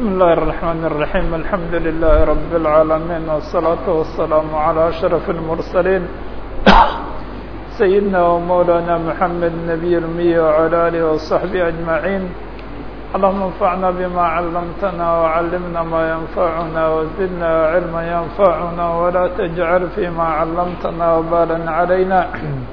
الله الرحمن الرحيم الحمد لله رب العالمين والصلاة والسلام على أشرف المرسلين سيدنا ومولانا محمد النبي الأمي وعلى آله وصحبه أجمعين اللهم انفعنا بما علمتنا وعلمنا ما ينفعنا وزدنا علما ينفعنا ولا تجعل فيما علمتنا وبالا علينا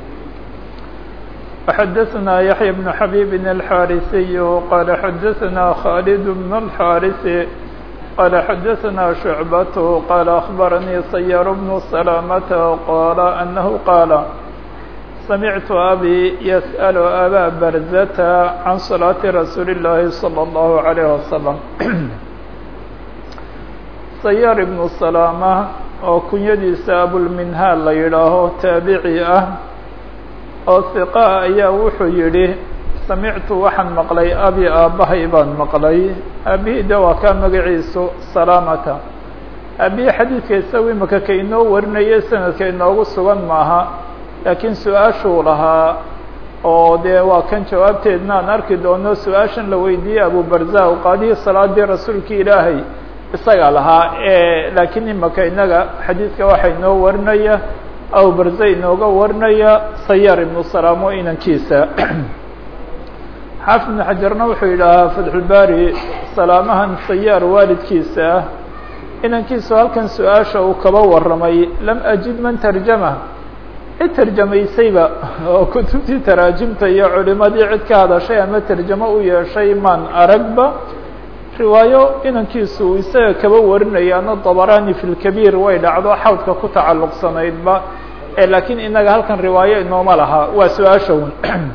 وحدثنا يحيى بن حبيب الحارثي قال حدثنا خالد بن الحارث قال حدثنا شعبة قال أخبرني صير بن سلامة قال أنه قال سمعت أبي يسأل أبا برزة عن صلاة رسول الله صلى الله عليه وسلم صيار بن سلامة oo kunyadiisa abulminhaal la yidhaaho taabici ah oo hiqa ayaa wuxuu yidhi samictu waxaan maqlay abi aabbahay baan maqlay aabihii de waa kaa magaciisu salaamata aabihii xadiidka isagu imika ka inoo warinaya sanadka inoogu sugan maaha laakiin su-aashuu lahaa oo dee waa kan jawaabteedna aan arki doono su-aashan la weydiiyey abubarza qaadihii salaadii rasuulkii ilaahay isaga lahaa laakiin imika inaga xadiidka waxaa inoo warinaya abubarze inooga warinaya sayaar ibnu salaamo inankiisa xaafid ibnu xajarna wuxuu yidhaahaa fatxulbaari salaamahan sayaar waalidkiisa ah inankiisu halkan su-aasha uu kaba warramay lam ajid man tarjama cid tarjamaysayba oo kutubtii taraajimta iyo culimadii cid ka hadashay ama tarjamo u yeeshay maan aragba riwaayo inankiisu uu isaga kaba warinayaano dabarani fi lkabiir way dhacdo xawdka ku tacalluqsanaydba laakiin inaga halkan riwaayo inooma laha waa su-aasha un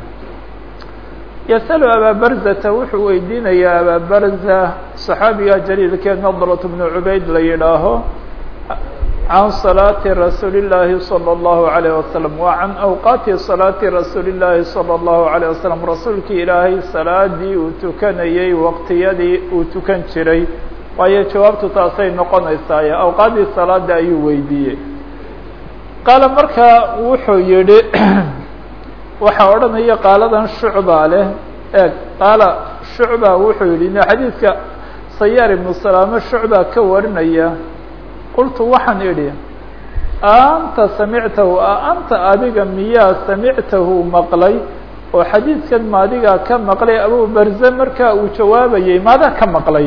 yasalu abaa barzata wuxuu weydiinayaa abaa barza صaxaabiga jaliilkee nadrat bnu cubayd la yidhaaho can salaati rasuuli الlaahi salى الlahu عalيه wasalam wa can awqaati salaati rasuuli الlaahi salى الlahu عalيه wasalam rasuulkii ilaahay salaadii uu tukanayey waqtiyadii uu tukan jiray waayo jawaabtu taasay noqonaysaaye awqaaddii salaada ayuu weydiiyey qaala markaa wuxuu yihi waxaa odhanaya qaaladan shucba leh eeg qaala shucba wuxuu yihi xadiidka sayaar ibnu salaame shucba ka warinaya qultu waxaan idhi anta samictahu a anta adiga miyaa samictahu maqlay oo xadiidkan ma adigaa ka maqlay abu barze markaa uu jawaabayey maadaa ka maqlay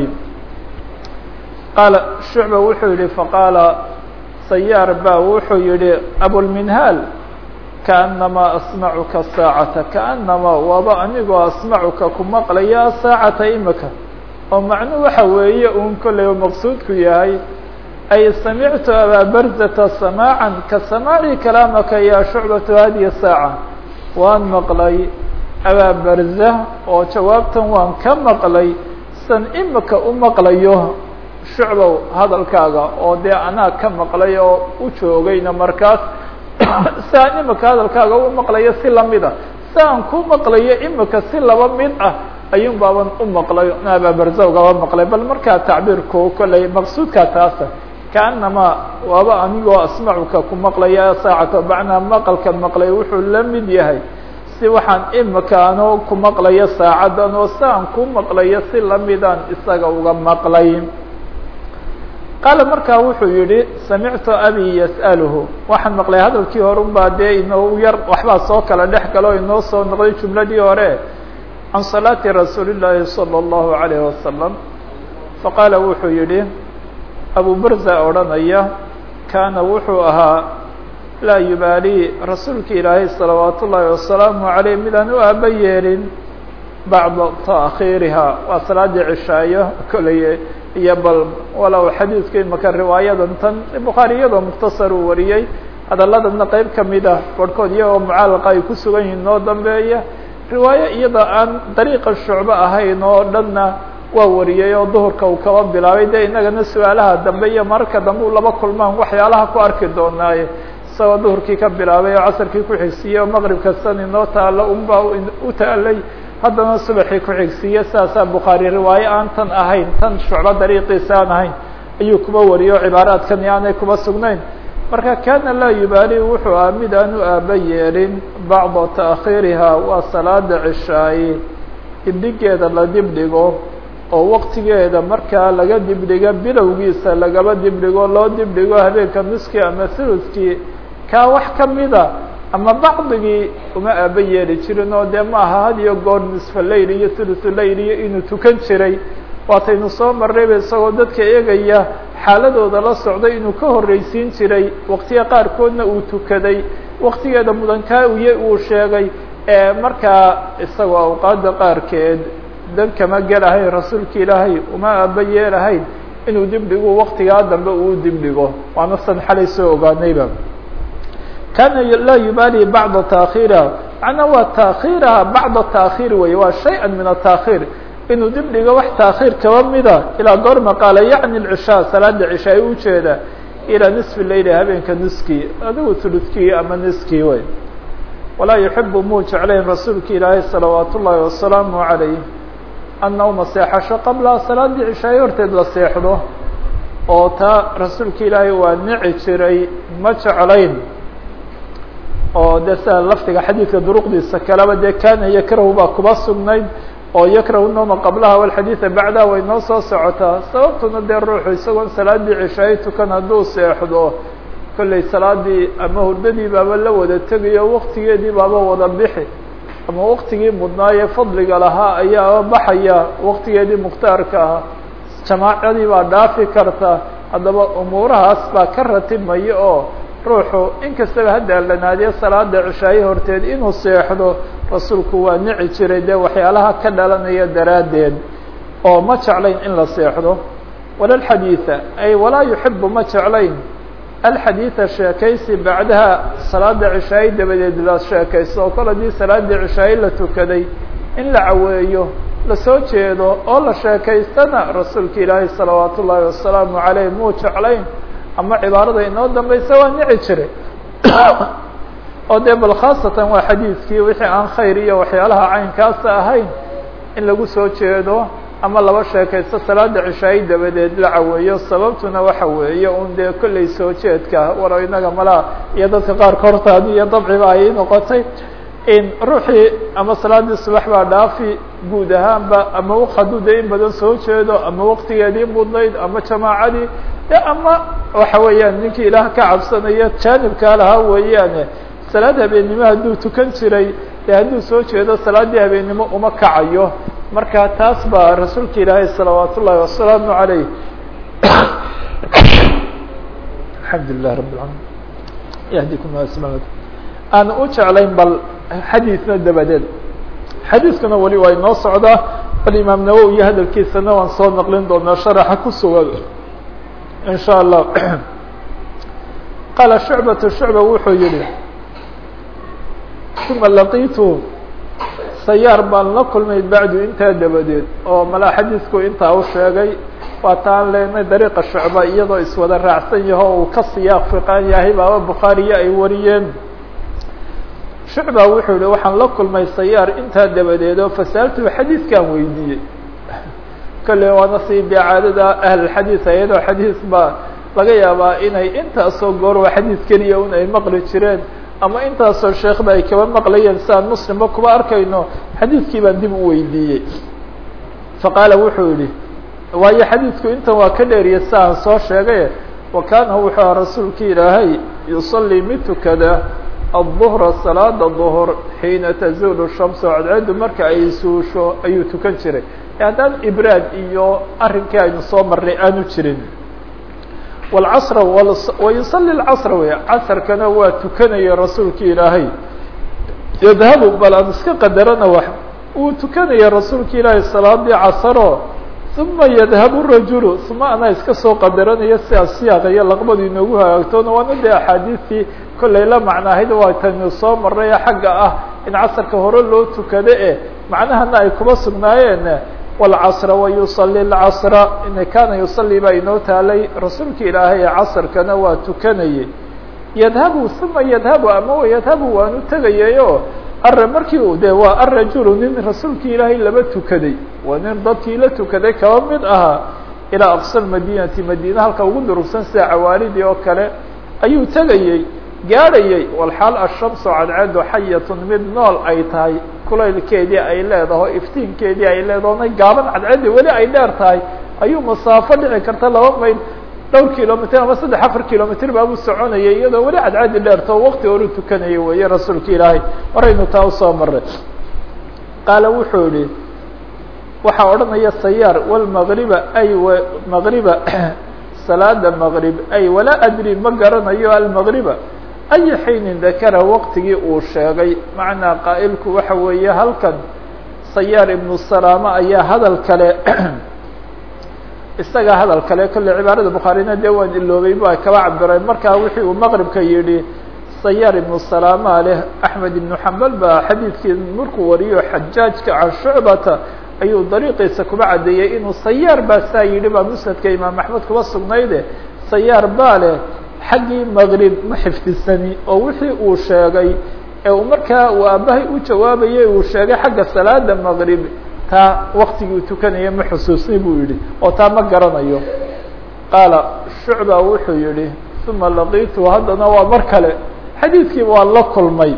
qaala shucba wuxuu yihi faqaala sayaar ba wuxuu yihi abulminhaal kaanamaa asmacuka saacata kaanamaa waaba anigoo asmacuka ku maqlaya saacata imika oo macnu waxa weeye uun kollay maqsuudku yahay ay samictu abaa barzata samaacan ka samaaci kalaamaka ya shucbatu hadihi saaca waan maqlay abaa barza oo jawaabtan waan ka maqlay san imika u maqlayo shucbow hadalkaaga oo dee anaa ka maqlay oo u joogayna markaas si aan imika hadalkaaga u maqlayo si lamida si aan ku maqlayo imika si laba mid ah ayuun baaban u maqlay abaa barza ugaba maqlay bal markaa tacbiirku kollay maqsuudkaa taasa kaanamaa waaba anigoo asmacuka ku maqlaya saacata macnaa maqalka maqlay wuxuu la mid yahay si waxaan imika anoo ku maqlayo saacadan oo si aan ku maqlayo si lamidaan isaga uga maqlay qaala markaa wuxuu yihi samictu abi yas'aluhu waxaan maqlay hadalkii hore un baa dee inoo yar waxbaa soo kala dhex galo inoo soo noqday jumladii hore can salaati rasuuli llaahi salى اllahu عalayh wasalam faqaala wuxuu yihi abu barza odhanaya kaana wuxuu ahaa laa yubaalii rasuulka ilaahay salawaat ullaahi wasalaamu عaleyh midaan u aaba yeelin bacda taakhiiriha waa salaadii cishaayo koley iyo bal walow xadiidku imaka riwaayadan tan bukhaari iyadoo mukhtasar uu wariyey hadaladana qeyb kamid ah barhkood iyagoo mucaalaqa ay ku sugan yihiin noo dambeeya riwaayo iyada aan dariiqa shucbo ahayn oo dhanna waa wariyey oo duhurka uu kaba bilaabay de inagana su-aalaha dambe iyo mararka dambe u laba kulmaan waxyaalaha ku arki doonaaye isagoo duhurkii ka bilaabay oo casarkii ku xigsiiyey oo maqribka san inoo taalo unbaa u taalay haddana subaxii ku xigsiiye sidaasaa bukhaari riwaayo aan tan ahayn tan shucbo dariiqiisa aan ahayn ayuu kuba wariyey oo cibaaraadkani aanay kuba sugnayn marka kana laa yubaali wuxuu ah mid aan u aaba yeelin bacda taakhiiriha waa salaada cishaaye dibdhigeeda la dibdhigo oo waqtigeeda markaa laga dibdhigo bilowgiisa lagaba dibdhigo loo dibdhigo habeenka nuskii ama thuluskii kaa wax kamida ama bacdigii uma aaba yeeli jirin oo dee ma aha had iyo goor nisfa layl iyo thuluthu layl iyo inuu tukan jiray waataynu soo marrayba isagoo dadka eegaya xaaladooda la socday inuu ka horreysiin jiray waqtiga qaarkoodna uu tukaday waqtigeeda mudankaa uye uu sheegay ee markaa isagoo awqaadda qaarkeed dan kama gelahayn rasuulka ilaahay uma aaba yeelahayn inuu dibdhigu waqtigaa dambe uu dibdhigo waana san xalay soo ogaanayba kana laa yubaali bacda taakhiiriha macnaa waa taakhiiraha bacda taakhiir wey waa shay-an min ataakhiir inuu dibdhigo wax taakhiir kaba mida ilaa goorma qaala yacni lcishaa salaada cisha ay ujeeda ilaa nisfi leyli habeenka niskii adigu tuludkii ama niskii wey walaa yuxibu muu jeclayn rasuulka ilaahay salawaat ullaahi wasalaamu calayh annawma seexasho qabla salaadii cishaay horteed la seexdo oo taa rasuulka ilaahay waa nici jiray ma jeclayn oo dee sida lafdiga xadiidka duruqdiisa kaleba dee kana yakrahu baa kuba sugnayd oo yakrahu noma qablaha walxadiida bacdaha way noo soo socotaa sababtuna dee ruuxu isagoon salaadii cishaay tukan hadduu seexdo kollay salaadii ama hurdadii baaba la wada tegayo waqtigeedii baaba wada bixi ama waqtigii mudnaaye fadliga lahaa ayaa baxaya waqtigeedii mukhtaarka ah jamaacadii baa dhaafi karta haddaba umuurahaas baa ka ratibmaya oo ruuxu inkastaba haddaalanaadiye salaada cishaaye horteed inuu seexdo rasuulku waa nici jiray dee waxyaalaha ka dhalanaya daraaddeed oo ma jeclayn in la seexdo wala alxadiida ay walaa yuxibu ma jeclayn alxadiida sheekaysi bacdaha salaada cishaaye dabadeed la sheekaysto oo kol haddii salaadii cishaaye la tukaday in la caweeyo lasoo jeedo oo la sheekaystana rasuulka ilaahay salawaat ullaahi wasalaamu caleyh muu jeclayn ama cibaarada inoo dambaysa waa nici jiray oo dee bal khaasatan waa xadiidkii wixii aan khayr iyo waxyaalaha caynkaasa ahayn in lagu soo jeedo ama laba sheekaysto salaada cishaaye dabadeed la caweeyo sababtuna waxa weeye un dee kollay soo jeedka waro inaga malaa iyo dadka qaarka hortaadi iyo dabciba ay noqotay in ruuxii ama salaadii subax baa dhaafi guud ahaanba ama hadduu dee in badan soo jeedo ama waqtigeedii mudnayd ama jamaacadii de ama waxa weeyaan ninkii ilaah ka cabsanaya jaanibkaa lahaa weeyaane salaad habeennimo hadduu tukan jiray dee hadduu soo jeedo salaaddii habeennimo uma kacayo marka taas baa rasuulka ilaahay salawaat ullaahi wasalaamu عaleyh alxamdu lilah rab اlcalamin yahdikum asma aan u jeclayn bal xadiidna dabadeed xadiiskuna weli waa inoo socdaa bal imaam nawowi iyo hadalkiisana waan soo naqlin doonaa sharaxa ku sugan in sha allah qaala shucbatu shucba wuxuu yihi uma laqiitu sayaar baan la kulmay bacdu intaa dabadeed oo malaa xadiisku intaa u sheegay waa taan leenay dariiqa shucba iyadoo iswada raacsan yaho uu ka siyaaq fiqaan yahay baaba bukhaariyo ay wariyeen shucba wuxuu yihi waxaan la kulmay sayaar intaa dabadeed oo fasaaltu xadiiskaan weydiiyey kolle waana sii dee caadada ahlulxadiis ayadoo xadiis baa laga yaabaa inay intaasoo goor waa xadiis keliya un ay maqli jireen ama intaasoo sheekhba ay kaba maqlayeen si aan muslimba kuba arkayno xadiiskii baan dib u weydiiyey faqaala wuxuu yihi waayo xadiisku intan waa ka dheeriya si aan soo sheegay wa kaana wuxuu aha rasuulka ilaahay yusalii mid tukada الظهر صلاada ظهر حيina تزول الشhمس cadceedu marka ay suusho ayuu tukan jiray haddaan ibraad iyo arinkii aynu soo marnay aanu jirin والcصr ويuصلي الcصr wey casrkana waa tukanaya rasuulka ilaahay ydhabu bal aan iska qadarana w wuu tukanaya rasuulka ilaahay salaadii casro ثuma ydhabu الrajul uma anaa iska soo qadaranayo sidaa siyaaqa iyo laqbadu inoogu hagaagtoona waana dee axaadiistii kollay la macnaahayd waa taynu soo marnay xagga ah in casrka hore loo tukado e macnahana ay kuba sugnaayeen wاlcasra wayuصali اlcasra in kaana yusalii baa inoo taalay rasuulka ilaahay ee casrkana waa tukanayay yadhabu uma yadhabu ama yadhabu waanu tegayayo are markii u de waa arajulu nin rasuulka ilaahay laba tukaday waa nin dadkii la tukaday kaba mid ahaa ilaa aqsa madinati madina halka ugu durugsan sida cawaalidii oo kale ayuu tegayey gaadhayay walxaal ashamsu cadceedu xayatun mid nool ay tahay kulaylkeedii ay leedaho iftiinkeedii ay leedaho na gaaban cadceeddii weli ay dheer tahay ayuu masaafo dhici karta laba mayl dhowr kilomitr ama saddex afar kilomitr baabuu soconayay iyadoo weli cadceeddii dheertao waqti horu tukanayay weeye rasuulka ilaahay horaynu taa usoo maray qaala wuxuu yihi waxaa odhanaya sayaar walmagriba ay magriba salaada maqrib ay walaa adri ma garanayo almagriba aya xiinin dakara waqtigii uu sheegay macnaa qaa'ilku waxa weeye halkan sayaar ibnu salaama ayaa hadal kale isagaa hadal kale kolle cibaarada bukhaarina dee waan iloobay ba kaba cabireen markaa wixii uu maqribka yidhi sayaar ibnu salaama leh axmed ibnu xambal baa xadiidkii markuu wariyo xajaajka can shucbata ayuu dariiqiisa kuba caddeeyey inuu sayaar baa saa yidhi baa musnadka imaam axmed kuba sugnayde sayaar baa leh xaggii maqrib ma xifdisani oo wixii uu sheegay ee uu markaa uu aabbahay u jawaabayay uu sheegay xagga salaada maqrib taa waktigii uu tukanaya ma xusuusni buu yidhi oo taa ma garanayo qaala shucba wuxuu yihi uma laqiitu haddana waa mar kale xadiidkii waa la kulmay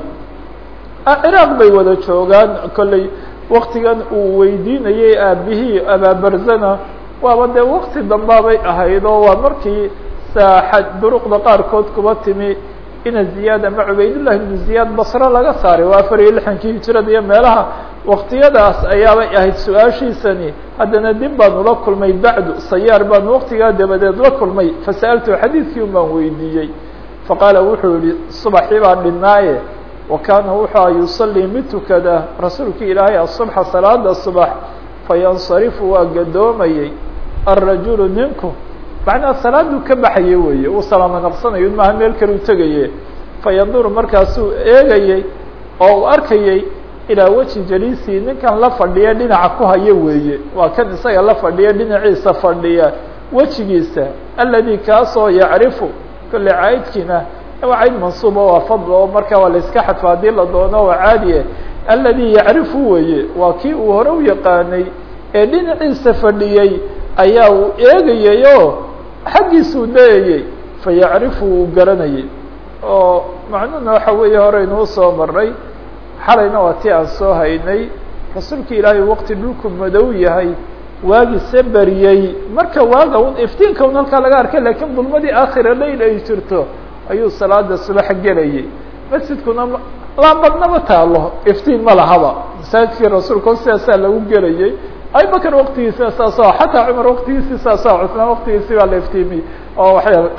ciraaq bay wada joogaan kolley waktigan uu weydiinayay aabihii abaabarzana waaba dee wakti dambaabay ahayd oo waa markii saaxad duruqda qaarkood kuba timi ina ziyaad ama cubaydullah ibnu ziyaad basre laga saaray waa afar iyo lixankii hijirada iyo meelaha waktiyadaas ayaabay ahayd su-aashiisani haddana dib baanu la kulmay bacdu sayaar baanu waktigaa dabadeed la kulmay fasa'altu xadiidkii un baan weydiiyey faqaala wuxuu yihi subaxii baa dhinaaye wa kaana wuxua yusalii mid tukada rasuulkii ilaahay asubxa salaada subax fayansarifu waa gadoomayey alrajulu ninku macnaa salaaduu ka baxayay weeye uu salaamo naqsanayo maaha meel kale u tegaye fayanduru markaasuu eegayey oo uu arkayey ilaa weji jaliisii ninkan la fadhiya dhinaca ku haya weeye waa kan isaga la fadhiya dhinaciisa fadhiya wejigiisa aladi kaasoo yacrifu kolle caydkiina waa cayd mansuuba waa fadl oo markaa waa la iska xadfa haddii la doono waa caadiye aladi yacrifu weeye waa kii uu hore u yaqaanay ee dhinaciisa fadhiyey ayaa uu eegayay oo xaggiisuu dayayey fa yacrifu uu garanayay oo macnuhuna waxa weeye horeynuu soo maray xalayna waa ti aan soo haynay rasuulka ilaahay waqti dhulku madow yahay waagise beriyey marka waaga un iftiinka un halkaa laga arkay lakiin dulmadii aakhira layl ay jirto ayuu salaada subax gelayay masjidkuna laambadnama taalo iftiin ma lahaba masaajidkii rasuulka sidaasaa lagu gelayay abubakr waktigiisa saas xataa cumar waktigiisi saasa cusmaan waktigiisi baa la iftiimiyey oo waxyaal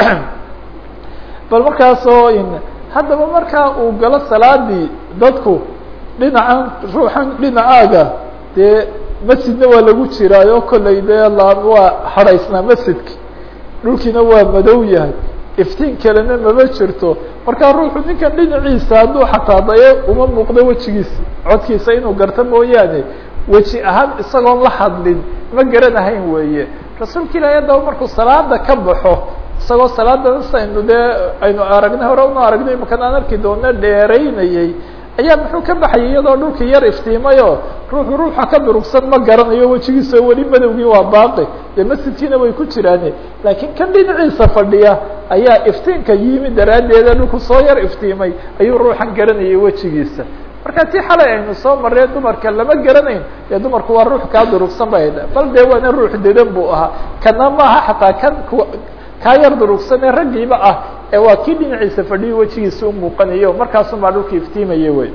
bal markaasoo haddaba markaa uu galo salaadii dadku dhinacan ruuxan dhinacaaga dee masjidna waa lagu jiraayo kolley dee waa hadhaysnaa masjidki dhulkiina waa madow yahay iftiin kalena mama jirto markaa ruuxu ninkan dhinaciisa hadduu xataa daye uma muuqdo wejigiisa codkiisa inuu garto mooyaane weji ahaan isagoon la hadlin ma garanahayn weeye rasuulka ilaahay haddaba markuu salaada ka baxo isagoo salaada saynu dee aynu aragnay hore una aragnay imakan aan arki doona dheeraynayay ayaa muxuu ka baxayay iyadoo dhulkii yar iftiimayoo ruuxu ruuxa ka durugsan ma garanayo wejigiisa weli madowgii waa baaqi dee masjidkiina way ku jiraane laakiin kan dhinaciisa fadhiya ayaa iftiinka yimi daraaddeeda dhulku soo yar iftiimay ayuu ruuxan garanayay wejigiisa marka tii xalay aynu soo marree dumarka lama garanayn dee dumarku waa ruux kaa durugsan bay bal dee waana ruux dedan buu ahaa kana maaha xataa kan kaa yar durugsan ee raggiiba ah ee waa kii dhinaciisa fadhiyo wejigiisa u muuqanayo markaasun baa dhulka iftiimaya wey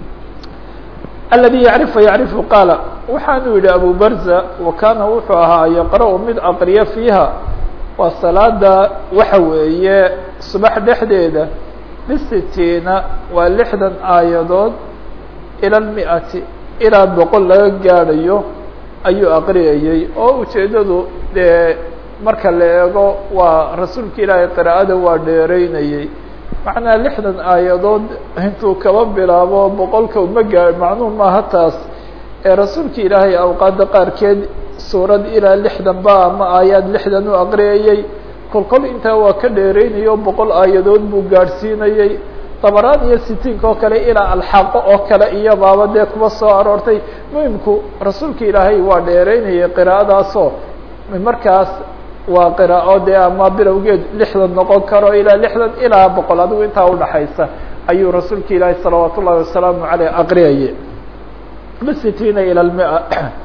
aladi yacrifu yacrifu qaala waxaanu yihi abu barza wa kaana wuxuu ahaa yaqra-u mid aqriya fiiha waa salaada waxa weeye subax dhexdeeda bisitiina waa lixdan aayadood ila lmiati ilaa boqol laga gaadhayo ayuu aqriyayey oo ujeeddadu dee marka la eego waa rasuulka ilaahay qiraa'ada waa dheereynayey macnaa lixdan aayadood intuu kaba bilaabo boqolka uma gaa macnuhu maaha taas ee rasuulka ilaahay awqaadda qaarkeed suurad ilaa lixdan ba ama aayaad lixdan u aqriyayey kolkol intaa waa ka dheereynayo boqol aayadood buu gaadhsiinayey dabaraan iyo sitiinka oo kale ilaa alxaqo oo kale iyo baaba dee kuba soo aroortay muhimku rasuulka ilaahay waa dheereynayay qiraa'adaasoo markaas waa qiraa'o dee ama bilowgeed lixdan noqon karo ilaa lixdan ilaa boqol adigu intaa udhaxaysa ayuu rasuulka ilaahi salawaat ullahi wasalaamu aleyh aqriyayay bsitiina ilى المئة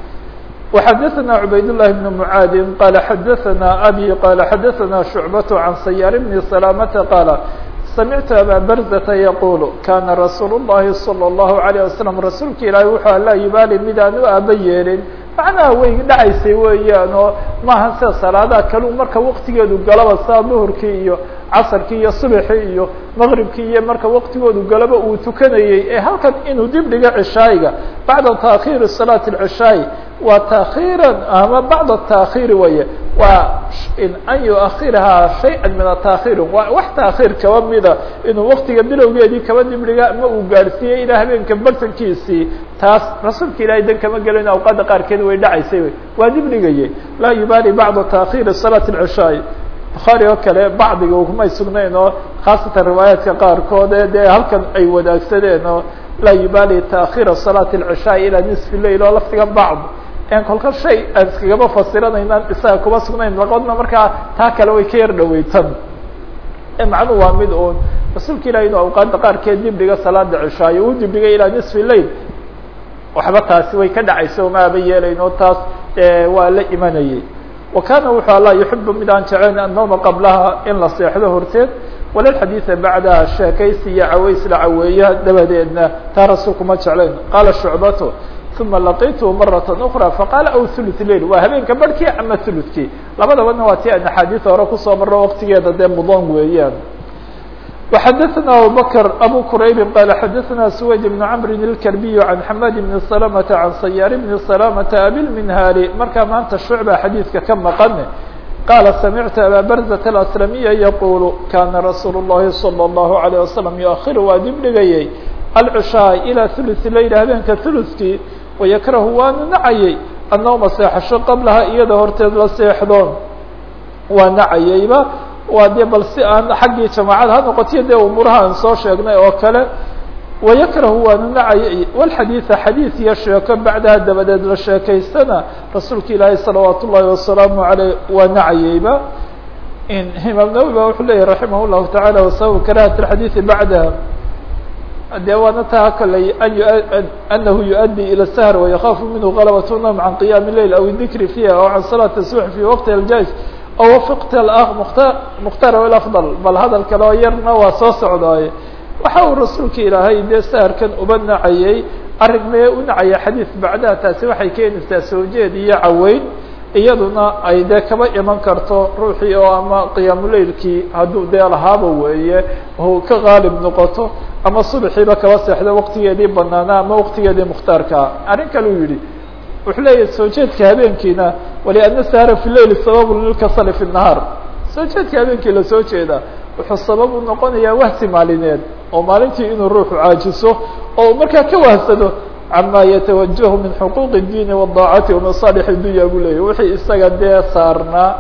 وxadثna عubayd اللhi بن معاad qال xadثna أbي qال xadثna شhuعبة عن سyاr بن سلامة qال سمعت أbا برزة يقول kاna رasuuل اللhi صلى الله عليه وسلم rasuulka ilaahi wuxuu laa yubaali mid aan u aaba yeelin macnaha way dhacaysay weeyaan oo maaha sida salaadaha kalu marka waktigeedu galaba saa duhurkii iyo casarkii iyo subaxii iyo maqribkii iyo marka waktigoodu galaba uu tukanayey ee halkan inuu dib dhigo cishaayiga bacda taakhiiri salaati اlcishaayi waa taakhiiran ama bacda taakhiiri weye waa an yuakhirahaa shayئa min ataakhiiri waa wax taakhiir kaba mida inuu waktiga bilowgeedii kaba dib dhiga ma uu gaarsiiyey ilaa habeenka bartankiisii taas rasuulka ilahay dan kama gelin awqaadda qaarkeed way dhacaysay waa dib dhigayey laa yubaali bacda taakhiiri salaati اlcishaayi bukhaari oo kale bacdiga kumay sugnayn oo khaasatan riwaayaadka qaarkood ee dee halkan ay wadaagsadeen oo laa yubaali taakhiira salaati اlcishaaءi ilaa nisfi lail oo laftiga bacd en kolka shay aan iskagaba fasiranaynaan isaga kuma sugnayn laqodna markaa taa kale way ka yar dhaweytan macnu waa mid un rasuulka ilahi inuu awqaadda qaarkeed dib dhiga salaada cishaayo uu dib dhigay ilaa nisfi lail waxba taasi way ka dhacaysa oma aba yeelayn oo taas waa la imanayay wa kana wuxuu alla yuxibu mid aan jecelayn annawma qablaha in la seexdo horteed walalxadiida bacdaha sheekaysi iyo caways la caweeya dabadeedna taa rasuulku ma jeclayn qaala shucbatu uma laqitu marata ukra faqaala aw thuluth lail waa habeenka barhkii ama thuluthkii labadabana waa ti aan axaadiis hore kusoo maro waktigeeda dee mudan weeyaan وxadثna abubكر abو qrayb qال xadثna سwayd بن cمr الكربي عن حmad بن سلمة عن سyاr بن سلامة abilmnhاri markaa maanta شhuعبa xadيidka ka maqan qاla samعtu abا برزة الأسلمية yqul kana رasuul الlahi صلى الlaه عليه وسلم يؤخir waa dib dhigayey الcشhاء ilى ثuluث layl habeenka ثuluثkii وykrhu waanu nacayey الnوma seexasho qablaha iyada horteed la seexdo waa nacayeyba waa dee bal si aan xaggii jamaacada ha noqotiyo dee umuuraha aan soo sheegnay oo kale wayakrahu waanu nacayay walxadiida xadiid iyo sheeko bacdaha dabadeed la sheekaystana rasuulka ilaahay salawaat ullaahi wasalaamu aleyh waa nacayeyba imaam nawowi ba wuxuu leyahy raximah llahu taعala wasababu karahat اxadiiثi bacdaha dee waana taa koley anahu yuؤdي ilى الshr وayakaafu minhu غalبة الnوم can qiyam الleyl aw الdikri fiha aw can salaة الsubح fi waqti اljais aw wafiqt mukhtar afضل bal hadal kale oo yarna waa soo socdaaye waxa uu rasuulka ilaahay dee saharkan uba nacayey arrin mee u nacaya xadiid bacdaha taasi waxay keenaysaa soo jeed iyo caweyn iyaduna ay dee kaba iman karto ruuxii oo ama qiyaamuleylkii hadduu dee lahaaba weeye u ka qaalib noqoto ama subaxiiba kaba seexdo waqtigeedii banaana ama waqtigeedii mukhtaarkaa arrin kale u yidhi wuxuu leeyahay soo jeedka habeenkiina waliana sahra fi leyl sababun lilkasali fi nahaar soo jeedka habeenkii lasoo jeeda wuxuu sabab u noqonayaa wahsi maalineed oo maalintii inuu ruuxu caajiso oo markaa ka wahsado cama yatawajahu min xuquuq الdiini wالdaacati wamasaalix اdunya buu leyahy wixii isaga dee saarnaa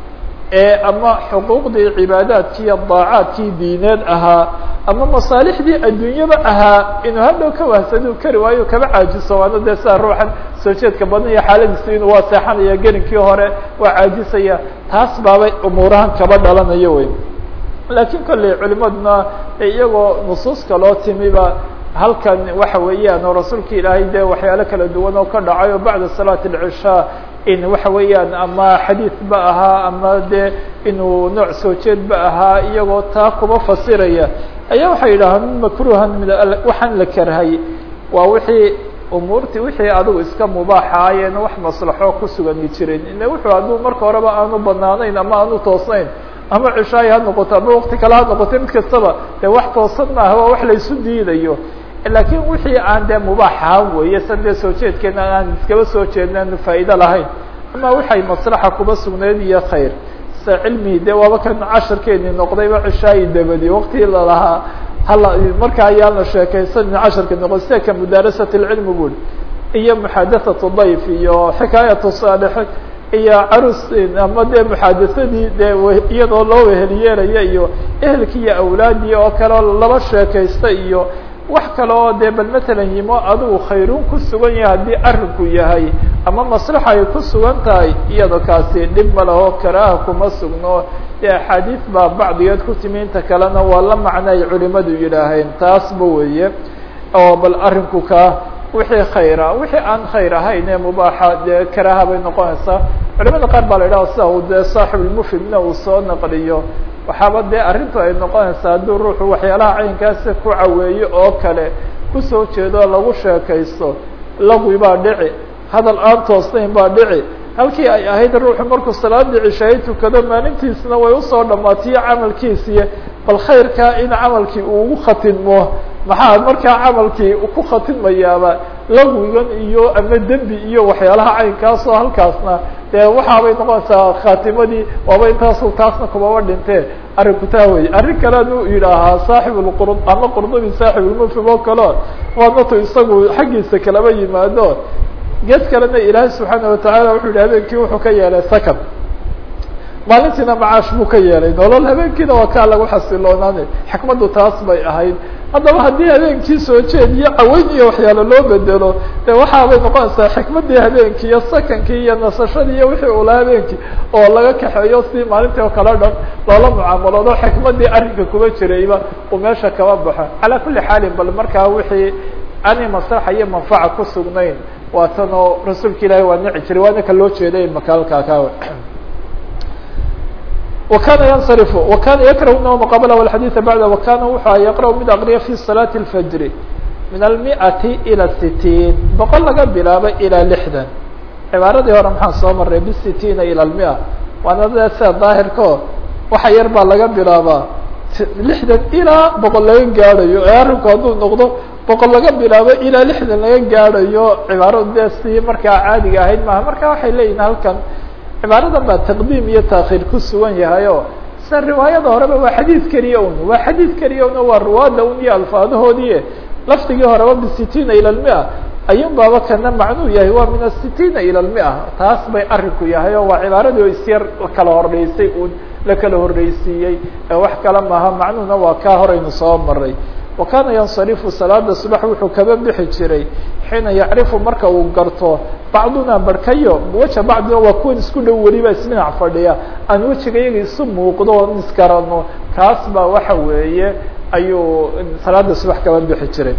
ee ama xuquuqdii cibaadaadkii iyo daacaadkii diineed ahaa ama masaalixdii adduunyaba ahaa inuu hadhow ka wahsado kari waayo kaba caajiso waana dee sidaa ruuxan soo jeedka badan iyo xaaladiisi inuu waa seexanaya gelinkii hore waa caajisaya taas baabay umuurahan kaba dhalanayo wey laakiin kolley culimaduna iyagoo nusuus kaloo timiba halkan waxa weeyaan oo rasuulka ilaahay dee waxyaalo kala duwan oo ka dhacay oo bacda salaati alcishaa in waxa weeyaan ama xadiid ba ahaa ama dee inuu nooc soo jeed ba ahaa iyagoo taa kuba fasiraya ayaa waxay yidhahaan makruhan min waxaan la karhay waa wixii umuurtii wixii adigu iska mubaaxaayeen wax maslaxo ku sugani jirin ine wuxuu hadduu marka horeba aanu banaanayn ama aanu toosnayn ama cishaayi ha noqoto ama wakti kale ha noqoto mid kastaba dee wax toosan maaha waa wax laysu diidayo laakiin wixii aan dee mubaax ahaan weeye san dee soo jeedkeena aan iskaba soo jeedna anu faa'ido lahayn ama waxay maslaxa kuba sugnayd iyo khayr sa cilmihii dee waaba kan casharkeeni noqdayba cishaayi dabadi waktii lalahaa hala markaa ayaan la sheekaysanin casharka noqon sida ka mudaarasat lcilmi bul iyo muxadathatu dayf iyo xikaayatu saalixin iyo carus ama dee muxadasadii dee iyadoo loo weheliyeelaya iyo ehelkii iyo awlaadii oo kale oo laba sheekaysta iyo wax kale oo dee bal matalan yimo adigu khayrun ku sugan yahay haddii arrinku yahay ama maslaxa ay ku sugan tahay iyado kaasi dhib ma laho karaaha kuma sugno dee axaadiis baa bacdigeed ku timi inta kalena waa la macno ay culimadu yidhaaheen taasba weeye oo bal arrinku kaa wixii khayra wixii aan khayr ahayn ee mubaaxa dee karaaha bay noqonaysaa culimada qaar baa la yidhaha sida uu dee saaxibulmufidna uu soo naqliyo waxaaba dee arrintu ay noqonaysaa hadduu ruuxu waxyaalaha caynkaasi ku caweeyo oo kale kusoo jeedo lagu sheekaysto lagwi baa dhici hadal aan toosnayn baa dhici halkii ay ahayd ruuxu markuu salaadii cishaay tukado maalintiisna way usoo dhammaatiyo camalkiisiiy bal khayrkaa in camalkii uu ugu khatinmo maxaa markaa camalkii ku khatinmayaaba lagwigan iyo ama dembi iyo waxyaalaha caynkaasoo halkaasna dee waxaabay noqonaysaa khatimadii waaba intaasu taasna kumaba dhintee arrinku taa wey arrin kaleanu yidhaahaa saaxib lqur ama qurdubi saaxibulmufhim oo kaleo waadnatu isagu xaggiisa kalaba yimaado gees kalena ilaahay subxaana watacaala wuxuu yihi habeenkii wuxuu ka yeelay sakan maalintiina macaash buu ka yeelay nolol habeenkiina waa kaa lagu xasiloonaanay xikmaddu taas bay ahayd haddaba haddii habeenkii soo jeed iyo caweyn iyo waxyaalo loo bedelo de waxaabay noqonaysaa xikmaddii habeenkii iyo sakankii iyo nasashadii iyo wixii ula habeenkii oo laga kaxeeyo si maalintii oo kale dhan loola mucaamaloodo xikmaddii arrinka kuma jirayba uu meesha kaba baxo calaa kulli xaalin bal markaa wixii aanay maslaxa iyo manfaca ku sugnayn waa tan oo rasuulka ilaahi waa nici jiray waana ka loo jeeday makaalkaa kaawe وkana ينصرف وkana ykrه نوم qبل والحadيث بعd وkana wuxu yqرأ mid akriya في صلاة الفجر min المئة إلى الستين boqol laga bilaabo ilى لحdan cibaaradii hore maxaan soo maray bsitiina ilى المئة waana de sida daahirko waxa yar baa laga bilaabaa لحdan ilaa boqol laga gaadhayo ee arrinku hadduu noqdo boqol laga bilaabo ilaa لحdan laga gaadhayo cibaaradu de si markaa caadiga ahayd maha marka waxay leeyihin halkan cibaaradan baa taqdiim iyo taakhiir ku sugan yahay o sida riwaayada horeba waa xadiid keliya un waa xadiid keliya un waa ruwaada un iyo alfaadahoodii lafdigii horeba bisitiina ila lmia ayun baaba kana macnuu yahay waa min asitiina ila lmia taas bay arinku yahay oo waa cibaaradii o isyar kala horreysay un la kala horreysiiyey wax kale maaha macnuhuna waa kaa horaynu soo maray wa kana yansarifu salaada subax wuxuu kaba bixi jiray xiina yacrifu marka uu garto bacduna barkayo weja bacdina waa kuwan isku dhow weliba isdhinac fadhiya aan wejiga iyaga isu muuqdo oon isgarano kaas baa waxa weeye ayuu salaada subax kaba bixi jiray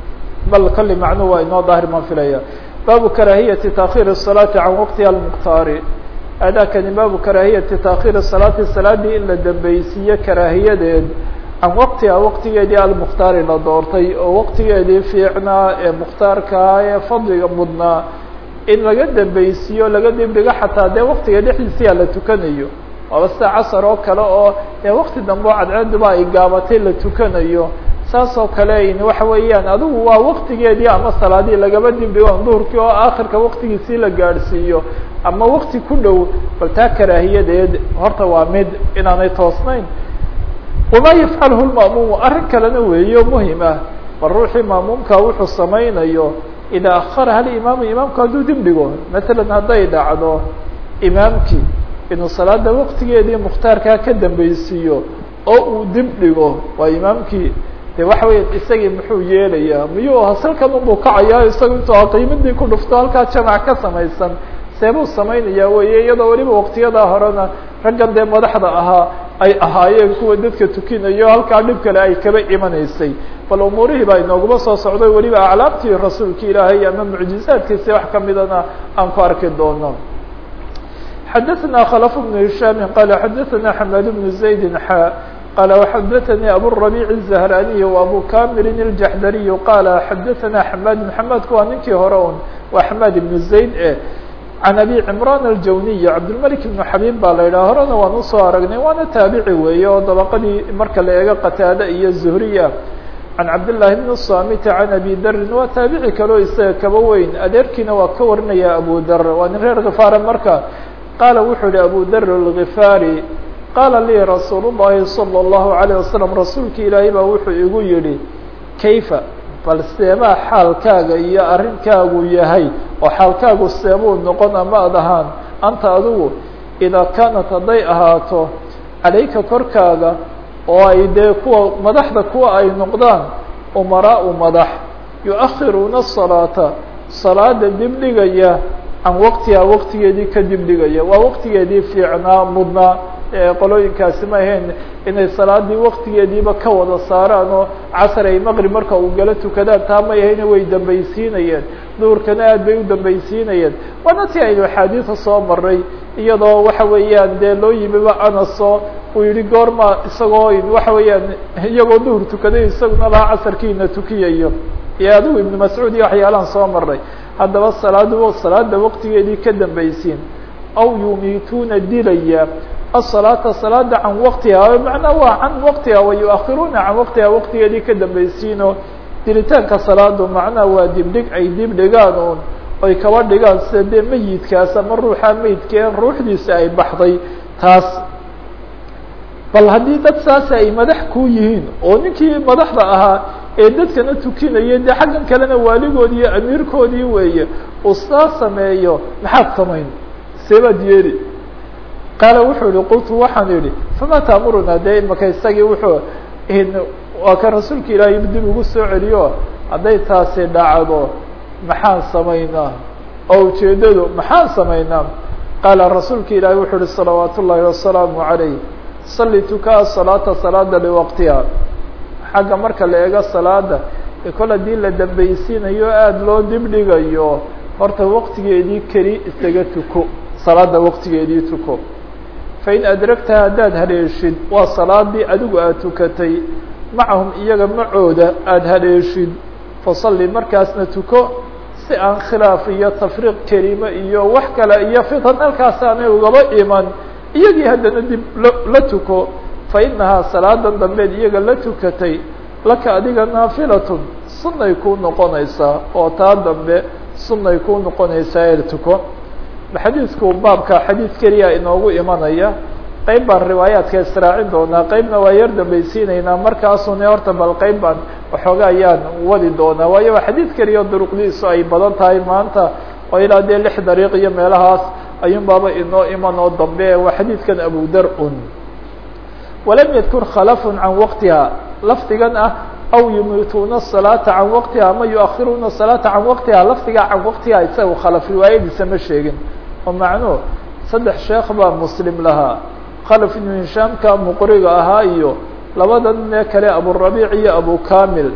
bal kolley macnuhu waa inoo daahir maan filaya baabu karaahiyati taakhiir الsalaati can waqtiha almukhtaari aadaakani baabu karaahiyati taakhiir salaati salaadii in la dambeysiiyo karaahiyadeed can waqtiha waqtigeedii almukhtaari la doortay oo waqtigeedii fiicnaa ee mukhtaarkaa ee fadliga mudnaa in laga dambeysiiyo laga dibdhigo xataa dee waqtiga dhexdiisiyaa la tukanayo waaba sida casar oo kale oo dee waqti dambe oo cadceeduba ay gaabatay la tukanayo saas oo kale waxa weeyaan adigu waa waqtigeedii ama salaadii lagaba dibdhigo duhurkii oo aakhirka waqtigiisii la gaadhsiiyo ama waqti ku dhow bal taa karaahiyadeed horta waa mid inaanay toosnayn wama yafcalhu lma'muumu arrin kalena weeyo muhim ah bal ruuxii ma'muumka wuxuu samaynayo idaa akharaha alimaamu imaamku hadduu dib dhigo masalan hadday dhacdo imaamkii inuu salaada waqtigeedii mukhtaarkaa ka dambeysiiyo oo uu dib dhigo waa imaamkii de waxa weya isagii muxuu yeelayaa miyuu hasalkan unbuu kacayaa isaga intuu qiimadii ku dhufto halkaa jamac ka samaysan seebuu samaynayaa weye iyadoo weliba waqtiyadaa horena raggan dee madaxda ahaa ay ahaayeen kuwa dadka tukinayo halkaa dhib kale ay kaba imanaysay bal umuurihii baa inooguma soo socday weliba aclaamtii rasuulka ilaahay ama mucjizaadkiisi wax kamidana aan ku arki doono xadaثna khلف بن هiشhاm qال xadaثna حmاd بن زaيد xا qال وxadaثnي abالربيع الزهراني وأbو كامل الجحdري qال xadaثna حmاd محمedku waa ninkii hore un waa حmاd بن زaيد e عن أbي عمران الجوني عبدالملك بن xabيب baa la yidhah horena waan usoo aragnay waana taabici weeye oo dabaqadii marka la eego qataade iyo zuhriya can cabdاللahi بن الصamit عan abi darin waa taabici kaleo isaga kaba weyn adeerkiina waa ka warinaya abu dar waa nin reer khifaara marka qaala wuxuu yihi abu dar الغifaari qaala lii rasuul الlahi salى الlahu عalيه wasalam rasuulki ilaahay baa wuxuu igu yihi kayfa bal seebaa xaalkaaga iyo arrinkaagu yahay oo xaalkaagu seebuu noqon ama ad ahaan anta adigu idaa kaanat hadday ahaato calayka korkaaga oo ay dee kuwa madaxda kuwa ay noqdaan umaraau madax yu-akhiruuna الsalaata salaada dibdhigaya can waqtiha waqtigeedii kadib dhigaya waa waqtigeedii fiicnaa mudnaa qolooyinkaasi ma ahayn inay salaadii waqtigeediiba ka wada saaraan oo casar ay maqrib marka uu gala tukadaan taa may ahayne way dambaysiinayeen duhurkana aad bay u dambaysiinayeen waana ti aynu axaadiida soo maray iyadoo waxa weeyaan dee loo yimiba anaso uu yihi goorma isagoo waxa weeyaan iyagoo duhur tukaday isaguna lahaa casarkiina tukiyayo iyo adigu ibnu mascuud iyo waxyaalaan soo maray haddaba salaadu salaada waqtigeedii ka dambaysiin aw yumiituuna dilaya الصلاaةa صلاada can waqtiha macnaa waa can waqtiha وayuakiruuna can waqtiha waqtigeedii ka dambaysiino dilitaanka salaadu macnaha waa dibdhig ay dib dhigaan un oy kaba dhigaan sida dee meyidkaas ama ruuxa meydkeen ruuxdiisa ay baxday taas bal haddii dad saas ay madax ku yihiin oo ninkii madaxda ahaa ee dadkana tukinaya dee xaggan kalena waaligoodi iyo amiirkoodii weeye uu saa sameeyo maxaad samayn seebaad yeeli qaala wuxuu yihi qultu waxaan idhi fama taamuruna dee imaka isagii wuxuu waa kan rasuulka ilaahay dib ugu soo celiyo hadday taasi dhacdo maxaan samaynaa oo ujeedadu maxaan samaynaa qaala rasuulka ilaahay wuxuu uhi salawaat ullaahi wasalaamu calayh salli tukaa salaata salaada liwaqtiha xagga marka la eego salaada ee kol haddii la dambaysiinayo aada loo dibdhigayo horta waqtigeedii keli isaga tuko salaada waqtigeedii tuko fain adragtaha haddaad haleeshid waa salaadii adigu aad tukatay macahum iyaga macooda aada haleeshid fasalli markaasna tuko si aan khilaaf iyo tafriiq kelima iyo wax kale iyo fitan halkaas aanay ugaba iman iyagii haddana dib la tuko fa inahaa salaadan dambeed iyaga la tukatay laka adiga naafilatun sunnay kuu noqonaysaa oo taa dambe sunnay kuu noqonaysaa ee tuko xadiidku baabka xadiid keliya inoogu imanaya qeyb baan riwaayaadka israacin doonaa qeybna waa yar dambaysiinaynaa markaasune horta bal qeyb baan waxooga ayaan wadi doonaa waayo waa xadiid keliya duruqdiisu ay badan tahay maanta oo ilaa dee lix dariiq iyo meelahaas ayuun baaba inoo iman oo dambe waa xadiidkan abudar un walam yadkur khalafun can waqtiha lafdigan ah aw yumiituuna الصalaata can waqtiha ama yuakiruuna الصalaata can waqtiha lafdigaa can waqtiha isaga khalaf riwaayadiisa ma sheegin oo macnuhu saddex sheekh baa muslim lahaa khalaf ibnu hishaamka muqriga ahaa iyo labada nin ee kale aburabiic iyo abu kamil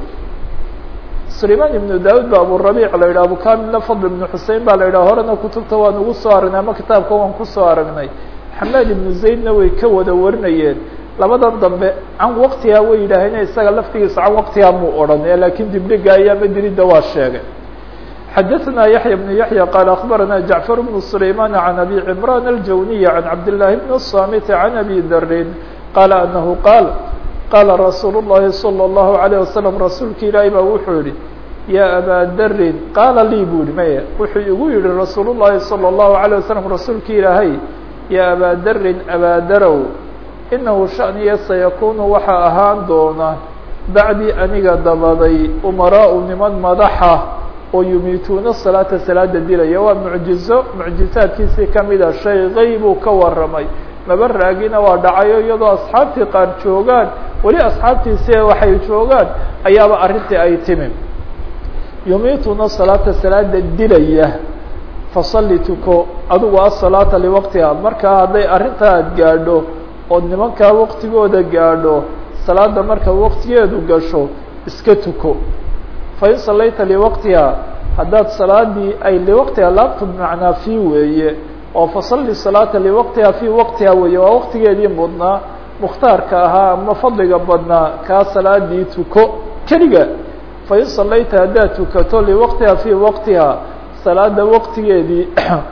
sulayman ibnu daud ba aburabiic la yidhah abu kamilna fadl ibnu xusein baa la yidhah horena kutubta waan ugu soo aragnay ama kitaabka waan kusoo aragnay xamaad ibnu zaydna way ka wada warinayeen labadan dambe can waqtiha way yidhaaheen isaga laftigiisa can waqtiha muu odhan lakin dibdhiga ayaa madrida waa sheegay xadaثna yaحya بن yaحyى qال aخbarana jaعفر بن سlayman عan abi cمrان الjawniي عan cabdاللahi بن الصamit عan abi drin qala anahu qaal qala rasuul الlahi slى الlahu عalيه waslم rasuulka ilaahi ba wuxuu yihi ya abaa drin qaala lii bu yihi maya wuxuu igu yihi rasuul الlahi slى الlahu عalيه waslم rasuulka ilaahay ya abaa drin abaadarow inahu shaniya sayakunu waxaa ahaan doona bacdii aniga dabaday umaraau niman madaxa oo yumiituuna salaata salaada dilaya waa mucjizo mucjizaadkiisii kamida shay qeybuu ka waramay maba raagina waa dhacayo iyadoo asxaabtii qaar joogaan weli asxaabtiisi waxay joogaan ayaaba arrintii ay timi yumiituuna salaata salaada dilaya fasalli tuko adigu asalaata liwaqtiha markaa hadday arrintaa aad gaadho ood nimankaa waqtigooda gaadho salaada marka waqtigeedu gasho iska tuko fain salayta liwaqtiha haddaad salaadii ay liwaqtiha laabtu bimacnaa fii weeye oo fasalli salaata liwaqtiha fii waqtiha weeye waa waqtigeedii mudnaa mukhtaarka ahaa ama fadliga badnaa kaa salaadii tuko keliga fain salayta haddaad tukato liwaqtiha fii waqtiha salaada waqtigeedii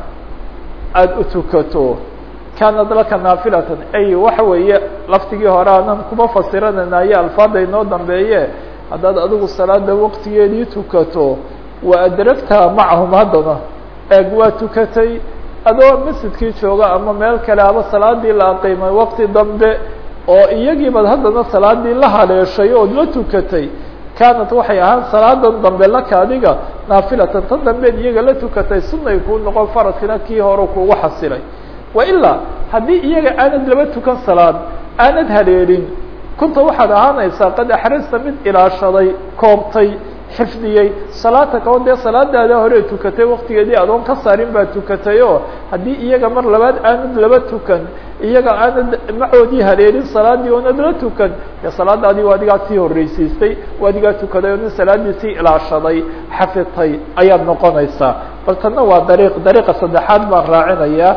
aada u tukato kaanad laka naafilatan ay waxa weeye laftigii hore aanan kuma fasiranaynayo alfaada inoo dambeeye haddaad adigu salaada waqtigeedii tukato wa adragtaha macahum haddana eeg waa tukatay adoo masjidkii jooga ama meel kale aba salaadii la aqiimay waqti dambe oo iyagiibaad haddana salaadii la haleeshay ood la tukatay kaanat waxay ahaan salaadan dambe laka adiga naafilatan tan dambeed iyaga la tukatay sunay kuu noqon faradkina kii hore kuugu xasilay wailaa haddii iyaga aanad laba tukan salaad aanad haleelin kunta waxaad ahaanaysaa qad axrasta mid ilaashaday koobtay xifdiyey salaataka oo dee salaadaada hore tukatay waktigeedii adoon ka saarin baa tukatay oo haddii iyaga mar labaad aanad laba tukan iyaga aanad macoodii haleelin salaadii oonad la tukan dee salaadaadii waa adigaa sii horreysiistay waa adigaa tukaday oo nin salaadii sii ilaashaday xafidtay ayaad noqonaysaa bal tanna waa dariiq dariiqa saddexaad baan raacinayaa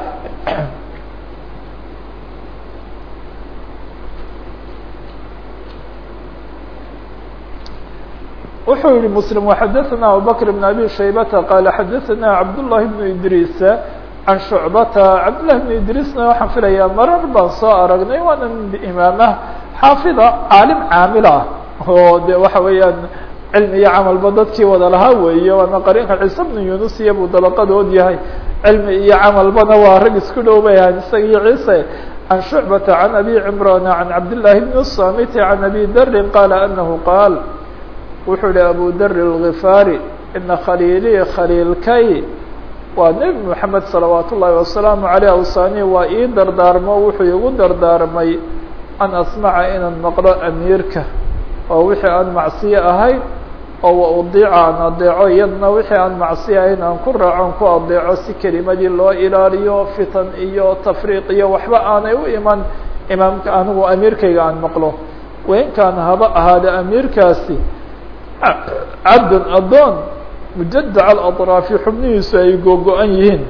wuxuu yihi msلم وxadثna abubكر بن abي شhaybةa qال xadثna cabdاللahi بن idrيس عan شhuعbata cabdاللahi بن idrيسna waxaan filayaa marar baan soo aragnay waana imaamah xaafida caalim caamil ah oo de waxa weeyaan cilmi iyo camalba dadkii wada lahaa weeye waana qarinka ciise بن yunus iyo buu dabaqadood yahay cilmi iyo camalbana waa rag isku dhow bay ahayd isaga iyo ciise عan شhuعbata عan abي cمrان عan cabdاللahi بن الصamit عan abي dri qala أنه qاal wuxuu yihi abu dar الغifaari ina khaliilii khaliilkay waa nebi moxamed salawaat ullaahi wasalaamu aleyh awsani waa ii dardaarmo wuxuu igu dardaarmay an asmaca inaan maqlo amiirka oo wixii aan macsiye ahayn oo wa udiica aan adeeco iyadna wixii aan macsiye ahayn aan ku raacon ku adeeco si kelimadii loo ilaaliyo fitan iyo tafriiq iyo waxba aanay u iman imaamka anigu amiirkayga aan maqlo wainkaan haba ahaada amiirkaasi cabdan adoon mujadac alaطraafi xubnihiisu ay googo-an yihiin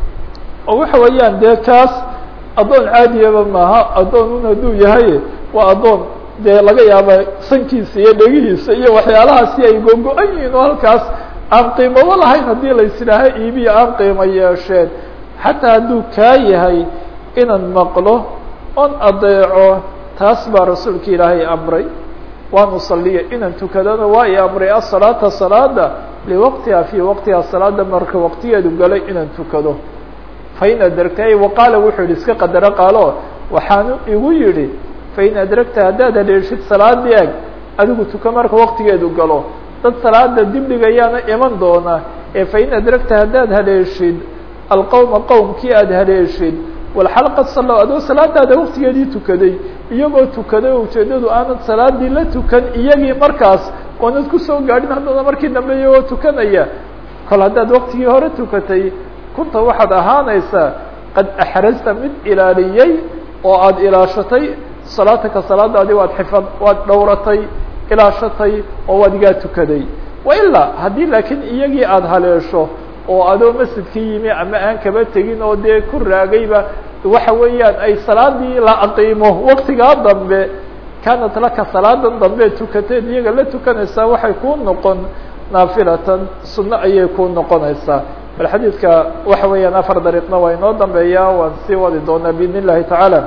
oo waxa weeyaan dee kaas addoon caadiyaba maaha addoon un hadduu yahay waa addoon dee laga yaaba sankiisa iyo dhegihiisa iyo waxyaalahaasi ay googo-an yihiin oo halkaas aan qiimabo lahayn haddii laisidhaaha iibiya aan qiimo yeesheen xataa hadduu kaa yahay inaan maqlo on adeeco taas baa rasuulka ilaahay amray waan usaliya inaan tukadana waa i amray asalaata salaada liwaqtiha fii waqtiha salaada marka waqtigeedu galay inaan tukado fain adragta waqaala wuxuu yihi iska qadaro qaalo waxaanu igu yihi fain adragta haddaad haleeshid salaadii eg adigu tuka marka waqtigeedu galo dad salaada dibdhigayaana iman doona ee fain adragta haddaad haleeshid alqowma qowmkii aada haleeshid walxalqad salo adoo salaadaada waqtigeedii tukaday iyagoo tukaday oo ujeedadu aanad salaadii la tukan iyagii markaas oonad kusoo gaadhin haddana markii dambe iyagoo tukanaya kol haddaad waqtigii hore tukatay kunta waxaad ahaanaysaa qad axrasta mid ilaaliyey oo aada ilaashatay salaataka salaadaadii waad xifad waad dhowratay ilaashatay oo waad igaa tukaday wailaa haddii laakiin iyagii aada haleesho oo adoo masjidkii yimi ama aan kaba tegin oo dee ku raagayba waxa weeyaan ay salaadii la aqiimo waktigaa dambe kaanat laka salaadan dambe tukateed iyaga la tukanaysaa waxay kuu noqon naafilatan sunno ayay kuu noqonaysaa bal xadiidka waxa weeyaan afar dariiqna waa inoo dambeeyaa waan sii wadi doonaa biidn illahi tacaala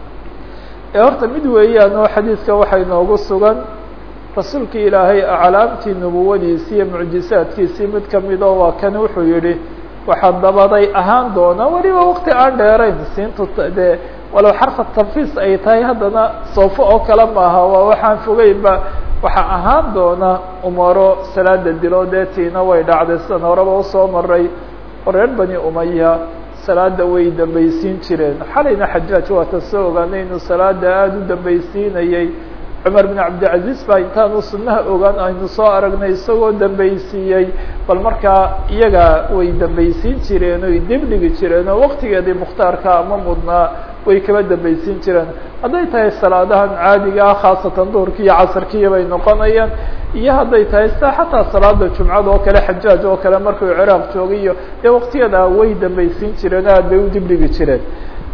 ee horta mid weeyaan oo xadiidka waxaa inoogu sugan rasuulka ilaahay aclaamtii nubuwadiisii iyo mucjisaadkiisii mid kamidoo waa kan wuxuu yihi waxaa dabaday ahaan doona weliba wakti aan dheerayn siintu dee walow xarfa tanfiis ay tahay haddana soofo oo kale maaha waa waxaan fogeynba waxaa ahaan doona umaro salaada dilo dee tiina way dhacday sidan horeba usoo maray oo reer bani umaya salaada way dambaysiin jireen xalayna xajaaj waata soo ogaanay inuu salaada aada u dambaysiinayay cumar bin cabdilcaziz baa intaanu sunaha ogaan aynu soo aragnay isagoo dambaysiiyey bal markaa iyaga way dambaysiin jireen oy dibdhigi jireen oo waktigeedii mukhtaarka ama mudnaa way kaba dambaysiin jireen hadday tahay salaadahan caadiga ah khaasatan duhurki iyo casarkiiya bay noqonayaan iyo hadday tahay sida xataa salaada jumcada oo kale xajaaj oo kale markuu ciraaq joogay iyo dee waktiyada way dambaysiin jireen aad bay u dibdhigi jireen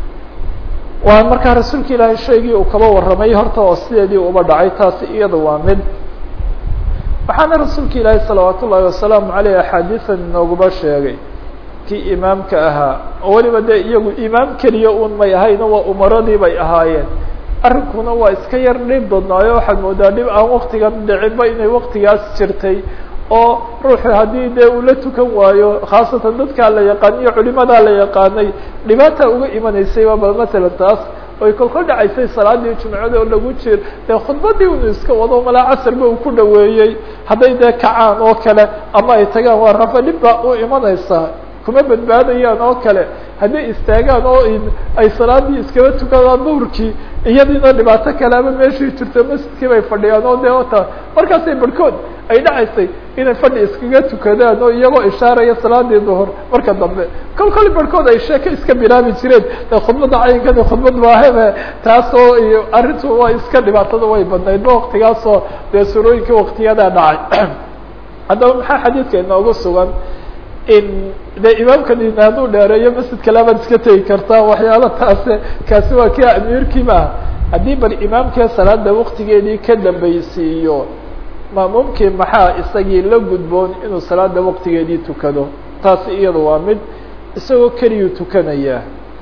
waa markaa rasuulka ilaahay shaygii uu kaba warramay horta oo sideedii uba dhacay taasi iyada waa mid waxaana rasuulka ilaahay salawaat ullaahi wasalaamu aleyh axaadiisan inooguba sheegay kii imaamka ahaa oo weliba dee iyagu imaam keliya un may ahayno waa umaradii bay ahaayeen arrinkuna waa iska yar dhib dadnaayo waxaad moodaa dhib aan waktigan dhicinba inay waktigaas jirtay oo ruuxu haddii dee uu la tukan waayo khaasatan dadkaa la yaqaan iyo culimadaa la yaqaanay dhibaata uga imanaysay waa bal matalan taas oy kolkol dhacaysay salaadii jumcada oo lagu jir dee khudbadii unu iska wado malaa casarba uu ku dhaweeyey hadday dee kacaan oo kale ama ay tagaan waa rafa dhib baa u imanaysaa kuma badbaadayaan oo kale hadday istaagaan oo ay salaadii iskaba tukadaan duhurkii iyadiina dhibaato kale ama meeshii jirto masjidkii bay fadhiyaan oo dee ota markaasay barhkood ay dhacaysay inay fadhi iskaga tukadaan oo iyagoo ishaaraya salaadii duhur marka dambe kol kol barhkood ay sheeke iska bilaabi jireen de khudbadda cayinkani khudbad maahebe taasoo iyo arrintu waa iska dhibaatada way badnayd ba waktigaasoo dee surooyinkii waktiyadaa dhacay haddaba maxaa xadiidka inoogu sugan in de imaamkani hadduu dheereeyo masjidka labaad iska tegi kartaa waxyaala taase kaasi waa kii amiirkii maaha haddii bal imaamkii salaada waktigeedii ka dambaysiiyo maamuumkii maxaa isagii la gudboon inuu salaada waktigeedii tukado taasi iyada waa mid isagoo keliyuu tukanayaa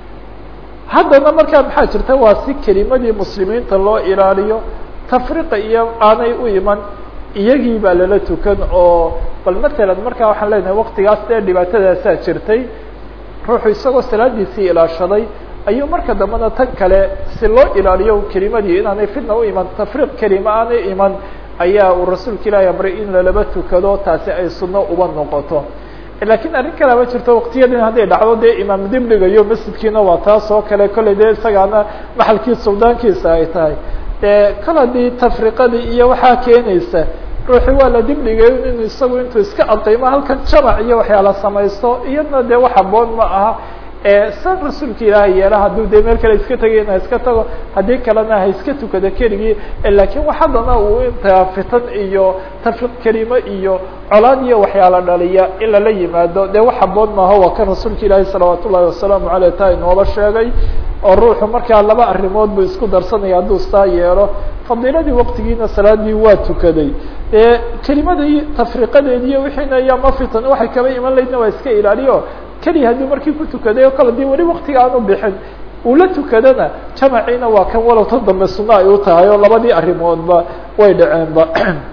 haddana markaa maxaa jirta waa si kelimadii muslimiinta loo ilaaliyo tafriqa iyo aanay u iman iyagii baa lala tukan oo bal matalan markaa waxaan leenahay waktigaas dee dhibaatadaasaa jirtay ruuxu isagoo salaadiisii ilaashaday ayuu marka dambena tan kale si loo ilaaliyo kelimadii inaanay fitna u iman tafriiq kelima aanay iman ayaa uu rasuulka ilaahi amray in lalaba tukado taasi ay sunno uba noqoto lakiin arrin kalaba jirto waktiyadin hadday dhacdo dee imaam dib dhigayo masjidkiina waa taas oo kale kolley dee isagaana maxalkii suldaankiisa ay tahay dee kol haddii tafriqadii iyo waxaa keenaysa ruuxi waa la dib dhigay inu isagu intuu iska adqaymo halkan jamac iyo waxyaala samaysto iyadna dee wax haboon ma aha san rasuulka ilaahay yeela hadduu dee meel kale iska tegayna ha iska tago haddii kalena ha iska tukado keligii lakiin wax haddana uu intaa fitan iyo tafriq kelimo iyo colaad iyo waxyaala dhaliya in lala yimaado dee wax haboon maaha waa kan rasuulka ilaahi salawaat ullahi wasalaamu aleyh taa inooba sheegay oo ruuxu markaa laba arrimood buu isku darsanaya hadduu saa yeelo fadiiladii waqtigiina salaadii waa tukaday dee kelimadii tafriqadeediiyo wixiina iyo ma fitan waxay kaba iman laydna waa iska ilaaliyo keliya hadduu markii ku tukaday oo kale dii weli waktiga aan u bixin uu la tukadana jamaciina waa kan walow tan dambe sunno ay u tahay oo labadii arrimoodba way dhaceenba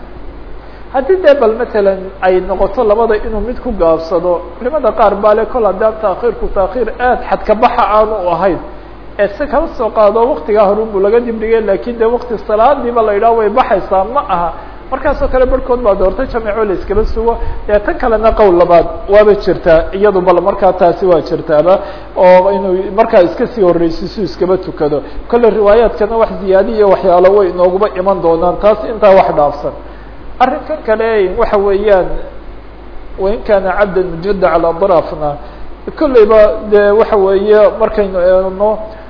haddii dee bal matalan ay noqoto labada inuu mid ku gaabsado culimada qaar baa le kol haddaan taakhiirku taakhiir aad xadkabaxa aanu ahayn ee si kala soo qaado waktigaa horun buu laga dibdhigay lakin de wakti salaadiiba la yidhaho way baxaysaa ma aha markaasoo kale barhkood baa doortay jamico la iskaba sugo dee tan kalena qowl labaad waaba jirtaa iyadu bal markaa taasi waa jirtaaba oo inuu markaa iska sii horreysiisu iskaba tukado kolle riwaayaadkana wax ziyaadi iyo waxyaalo way inooguba iman doonaan taas intaa wax dhaafsan arrinkan kale waxa weeyaan wain kaana cabdan mujada calaa darafna kolleyba dee waxa weeye markaynu eegno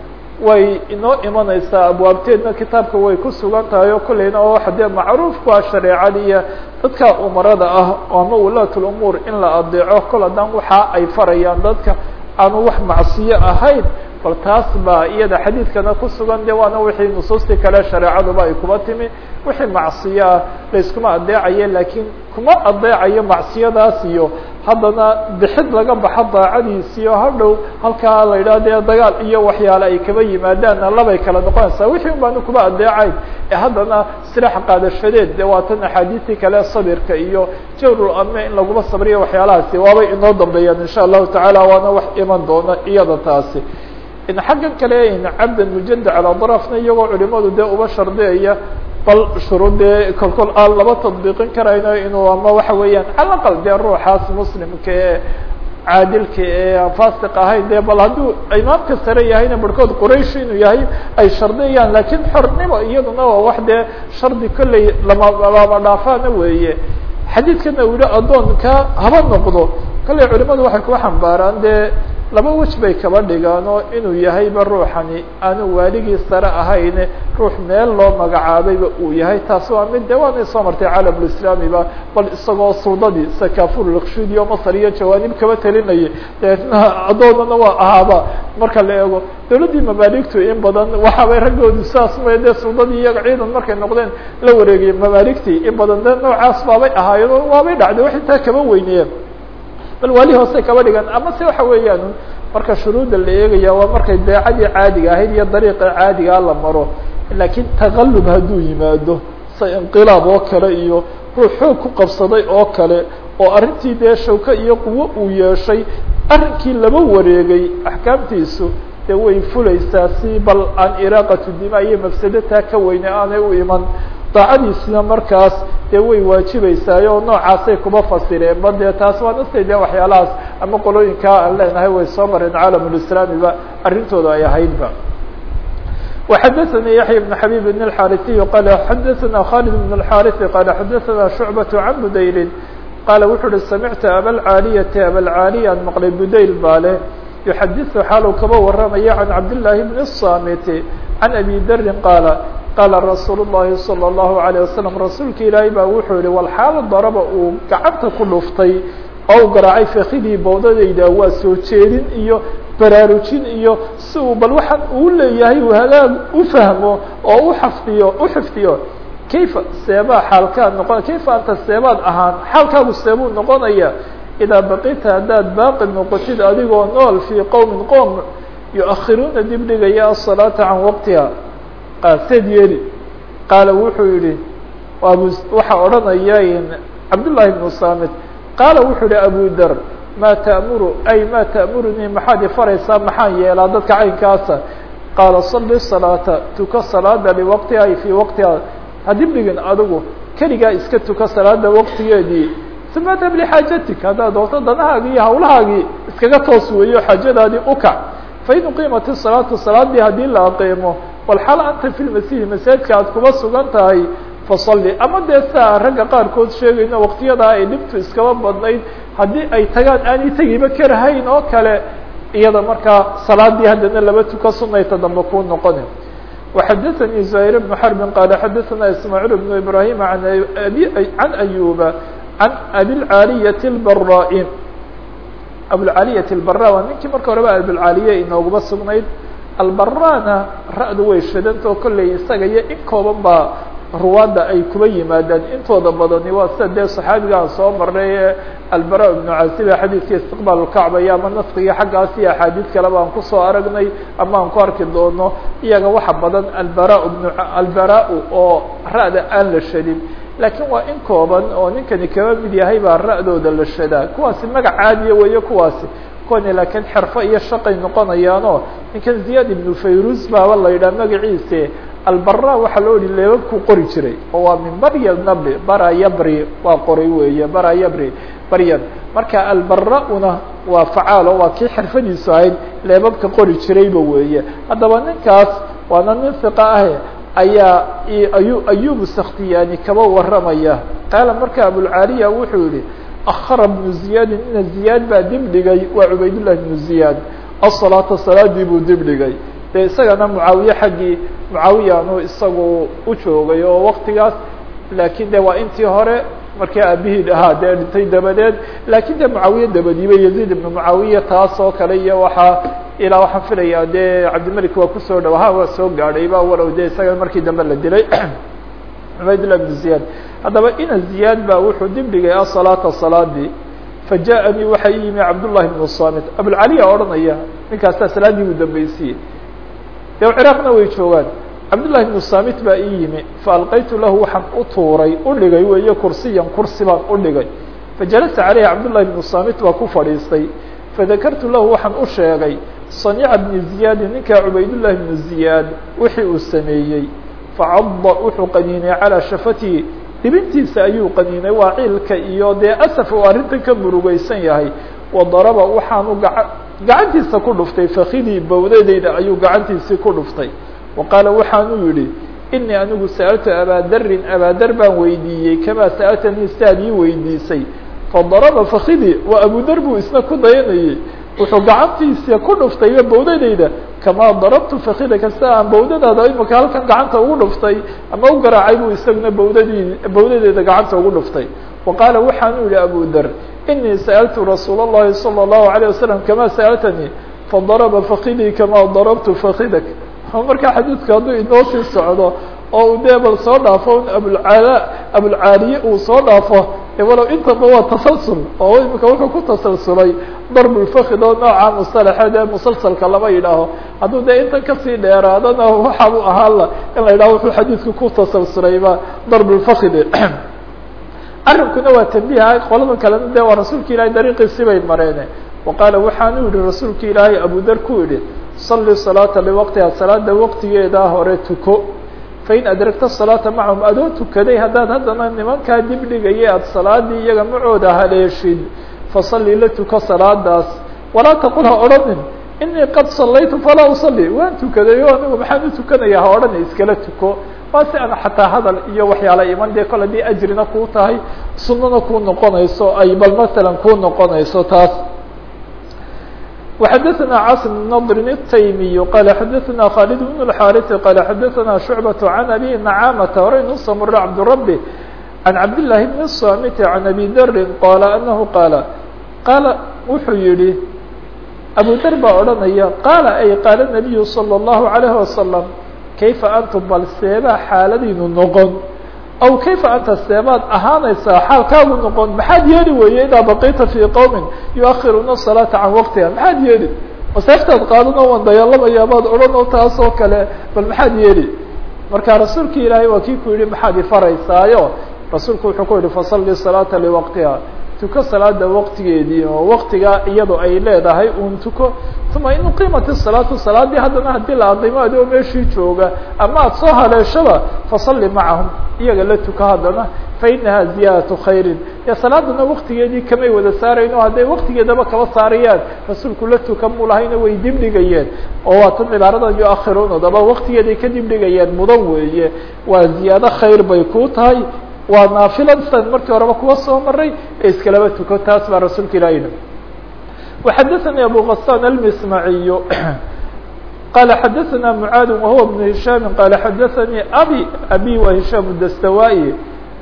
way inoo imanaysaa abwaabteedna kitaabka way ku sugan tahay oo kolleyna oo waxa dee macruufku ah shareecada iyo dadka umarada ah ama wulaat lumuur in la adeeco kol haddaan waxa ay farayaan dadka aanu wax macsiyo ahayn bal taas baa iyada xadiidkana ku sugan de waana wixii nusuustii kale shareecaduba ay kuba timi wixii macsiyo ah layskuma adeecayo lakiin kuma adeecayo macsiyadaas iyo haddana bixid laga baxo daacadiisiyo hadhow halkaa la yidhaha dee dagaal iyo waxyaale ay kaba yimaadaanna labay kala noqonaysaa wixii un baanu kuba adeecayn ee haddana silaax qaadashadeed de waa tan axaadiistii kale sabirka iyo jawrul ame in laguma sabriyo waxyaalahaasi waabay inoo dambeeyaan insha allahu tacaala waana wax iman doona iyada taasi xaggan kale cabdan mujada calaa darafna iyagoo culimadu dee uba shardiyaya bal shuruudee kolkol aan laba tadbiiqin karayno inuu ama waxa weeyaan cala aqal dee ruuxaas muslimka ee caadilka ee aan fasiq ahayn dee bal hadduu imaamka sare yahayna barhkood quraysh inuu yahay ay shardiyayaan lakiin xornimo iyaduna waa wax dee shardi kolley lama lama dhaafaana weeye xadiidkana uu yihi addoonka haba noqdo kolley culimadu waxay ku xambaaraan dee laba wej bay kaba dhigaan oo inuu yahayba ruuxani aanu waaligii sare ahayn ruux meel loo magacaabayba uu yahay taas waa mid de waanay soo martay caalamulislaamiba bal isagoo suudadii sakafurlakshudi oo masar iyo jawaanib kaba telinayay deetna addoonana waa ahaaba marka la eego dawladdii mamaaligtu in badan waxaabay raggoodu saas may dee suudadii iyaga ciidan markay noqdeen la wareegayay mamaaligtii in badan dee noocaas baabay ahaayeen oo waabay dhacday wax intaa kaba weynayeen bal waali hoose kaba dhigan ama se waxa weeyaan marka shuruudda la eegaya waa markay beecadii caadiga ahayd iyo dariiqa caadigaa la maro lakiin taqalub hadduu yimaado sa inqilaab oo kale iyo ruux xoog ku qabsaday oo kale oo arrintii dee shawko iyo quwo uu yeeshay arrinkii laba wareegay axkaamtiisu dee way fulaysaa si bal aan iraaqatu dima iyo mafsadataa ka weyne aanay u iman daacadiisina markaas dee way waajibaysaay oo noocaasay kuba fasireen ba dee taas waa nastay de waxyaalahaas ama qolooyinkaa aan leenahay way soo mareen caalamulislaamiba arrintooda ay ahaydba وxadثnي yaحyى بن xabيب بن الxاrثي qال xadثna khالد بن الxاrث qال xadثna شhuعبة عن mdayl qaala wuxuu uhi samictu abalcaaliyati abalcaaliya an maqlay budayl baa leh yuxadiثu xaaluu kaba waramaya can cabdillaahi bni الsamiti can abi darin qaala qaala rasuulu الlahi salى الlahu عalيه wasalam rasuulka ilaahay baa wuxuu yihi walxaalo daraba uu gacanta ku dhuftay oo u garaacay fakidii bowdadayda waa soo jeedin iyo baraarujin iyo si uu bal waxaan uu leeyahay uu hagaag u fahmo oo u xafdiyo u xifdiyo kayfa seebaa xaalkaad noqon kayfa anta seebaad ahaan xaalkaagu seebuu noqonaya idaa baqita haddaad baaqi noqotid adigoo nool fii qowmin qoom yu-akhiruuna dib dhigaya asalaata can waqtiha seed yeeli qaala wuxuu yihi abu waxaa odhanaya cabdullaahi bnu saamit qaala wuxuu yihi abu der maa ta'muru ay maa ta'murunii maxaad ifaraysaa maxaan yeelaa dadka caynkaasa qaala salli salaata tuka salaada liwaqtiha ay fii waqtiha hadib dhigin adigu keligaa iska tuka salaada waqtigeedii uma dab lixaajatik haddaad doonto danahaagii iyo hawlahaagii iskaga toos weeyo xaajadaadii ukac fain uqiimat isalaatu salaadii haddii la aqiimo walxal anta fi lmasihi masaajidka aad kuba sugan tahay fasalli ama dee saa ragga qaarkood sheegayno waqtiyadaa ay dhibtu iskaba badnayd haddii ay tagaan aanay tegiba karahayn oo kale iyada markaa salaadii haddana laba tuka sunayta dambe kuu noqoni وxadثnي زهير بن حرب qال xadثna اسماعيل بن إبراهيم عن أيوب عن أbي العاaلية البراء أبوالعاaلية البراء waa ninkii marka horeba أبوالعاaلية inoogaba sugnayd البراna ra'du way shadantao kolley isaga iyo in kooban baa ruwaadda ay kuba yimaadaan intooda badani waa sida dee صaxaabigaan soo marnay ee albara ibnu casiba xadiidka istiqbaal lkacba iyo ama naskiga xaggaas iyo axaadiid kaleba aan kusoo aragnay ama aan ku arki doono iyaga waxa badan albara bnu albara oo ra'da aan la shadin laakiin waa in kooban oo ninkani kaba mid yahay baa ra'dooda la shadaa kuwaasi magac caadiya weeye kuwaasi kuwani laakiin xerfo iyo shaqay noqonayaanoo ninkan ziyaad ibnu fayrus baaba la yidhaha magaciise albara waxaa loo yihi leebabkuu qori jiray oo waa min barya nabli bara yabri waa qoray weeye bara yabri baryan marka albara-una waa facaalo waa kii xirfadiisu ahayd leebabka qori jirayba weeye haddaba ninkaas waana nin hiqa ah ayaa ayu ayubu sakhtiyaani kaba waramaya qaala marka abulcaaliya wuxuu yihi akhara bnu ziyaadin ina ziyaad baa dib dhigay waa cubaydullahi bnu ziyaad asalaata salaadii buu dib dhigay dee isagana mucaawiye xaggii mucaawiyanu isagu u joogay oo waktigaas laakiin de waa intii hore markii aabihii ahaa dee dhintay dabadeed laakiin de mucaawiye dabadiiba yaziid ibnu mucaawiya taas oo kale iyo waxaa ilaa waxaan filaya dee cabdimelik waa kusoo dhawaha waa soo gaadhayba walow de isaga markii dambe la dilay cubaydullah ibnu ziyaad haddaba ina ziyaad baa wuxuu dib dhigay asalaata salaadii fajaءanii waxaa ii yimi cabdullahi bnu samit abulcaliya odhanaya ninkaasaa salaadii buu dambeysiyey de ciraaqna way joogaan cabdullahi bnu samit baa ii yimi faalqaytu lahu waxaan u tuuray u dhigay weeye kursiyan kursi baan u dhigay fajalasa caleyhi cabdullahi bnu samit baa ku fadhiistay fadakartu lahu waxaan u sheegay sanica bni ziyaadi ninkaa cubaydullahi bnu ziyaad wixii uu sameeyey facadda wuxuu qaniinay calaa shafatihi dhibintiisa ayuu qaniinay waa ciilka iyo dee asaf uu arrintan ka murugeysan yahay wadaraba waxaanu gaa gacantiisa ku dhuftay fakidii bawdadeyda ayuu gacantiisii ku dhuftay wa qaala waxaanuu yihi inii anigu sa'altu abadarin abadar baan weydiiyey kamaa sa'altanii siaad ii weydiisay fadaraba fakidii waa abudar buu isna ku dayanayey wuxuu gacantiisa ku dhuftayba bawdadeyda kamaa darabtu fakidaka sida aan bawdadaada imika halkan gacanta ugu dhuftay ama u garaacay buu isaguna bawdadii bawdadeeda gacanta ugu dhuftay wa qaala waxaanuu yihi abu der inii sa'altu rasuul الlahi salى الlahu عalيه wasalam kama sa'altanii fadaraba fakidii kamaa darabtu fakidak markaa xadiidku hadduu inoo sii socdo oo uu dee bal soo dhaafo un abulcaala abulcaaliye uu soo dhaafo walow intaba waa tasalsul oo imika wuxuu ku tasalsulay darbulfakid oo nooca musalaxeed ee musalsalka lama yidhaaho hadduu dee intan kasii dheeraadana waxaabuu ahaanla in la yidhaho wuxuu xadiidku ku tasalsulayba darbulfakid arrinkuna waa tambiha qolada kalena de waa rasuulka ilahay dariiqiisi bay mareene wa qaala waxaanu yihi rasuulka ilaahay abudar ku yihi salli salaata liwaqtiha salaada waqtigeedaa hore tuko fain adragta salaata macahum adoo tukaday haddaad haddana nimankaa dib dhigaya aada salaadii iyaga macooda haleeshid fasalli la tuko salaadaas walaa taqul ha odhanin inii qad sallaytu falaa usalli waan tukaday o anigu maxaan u tukanaya ha odhana iskala tuko waa si aan xataa hadal iyo waxyaala iman dee kol haddii ajrina kuu tahay sunana kuu noqonayso ay bal masalan kuu noqonayso taas وxdثna cاصم بن نضr التyمي qال xdثna khالد بن الحاrث qال xdثna شعبة عن أbي نعاmة horaynu usoo maro cبدالربي عن عبد اللhi بن الصامت عن أbي dr qال أنه qاaل qاaل wuxuu yihi أbو dr baa odhanaya qاaل ay qاaل النبي صلى الله عليه وسلم kayfa أnتم bal seebaa xaaladiinu noqon aw kayfa anta seebaad ahaanaysaa xaalkaagu noqon maxaad yeeli weeye idaa baqita fii qowmin yuakhiruuna salaata can waqtiha maxaad yeeli maseeftaad qaadan oo waan dayaalamayaa baad odhan oo taas oo kale bal maxaad yeeli marka rasuulki ilaahay waa kii ku yihi maxaad ifaraysaayo rasuulku wuxuu ku yihi fasalli salaata liwaqtiha tuko salaada waqtigeedii oo waqtigaa iyado ay leedahay uun tuko uma in uqiimat الsalaatu salaadii haddana haddii la adimo adigoo meeshii jooga ama aad soo haleeshaba fasalli macahum iyaga la tuko haddana fainaha ziyaadatu khayrin ya salaadana waqtigeedii kamay wada saarayn o hadday waqtigeedaba kaba saarayaan rasuulku la tuka mu lahayna way dibdhigayeen oo waa tan cibaaradan yuakhiruuna daba waqtigeeday ka dibdhigayeen mudan weeye waa ziyaado khayr bay ku tahay waa naafila san markii horeba kuwa soo maray ee iskalaba tuko taas baa rasuulka ilaah yihi وxdثnي أbو غسان المسمعي qال xdثna معاad وهو بن هiشhام qال xdثnي أbي أbي وهiشhام الdstوائي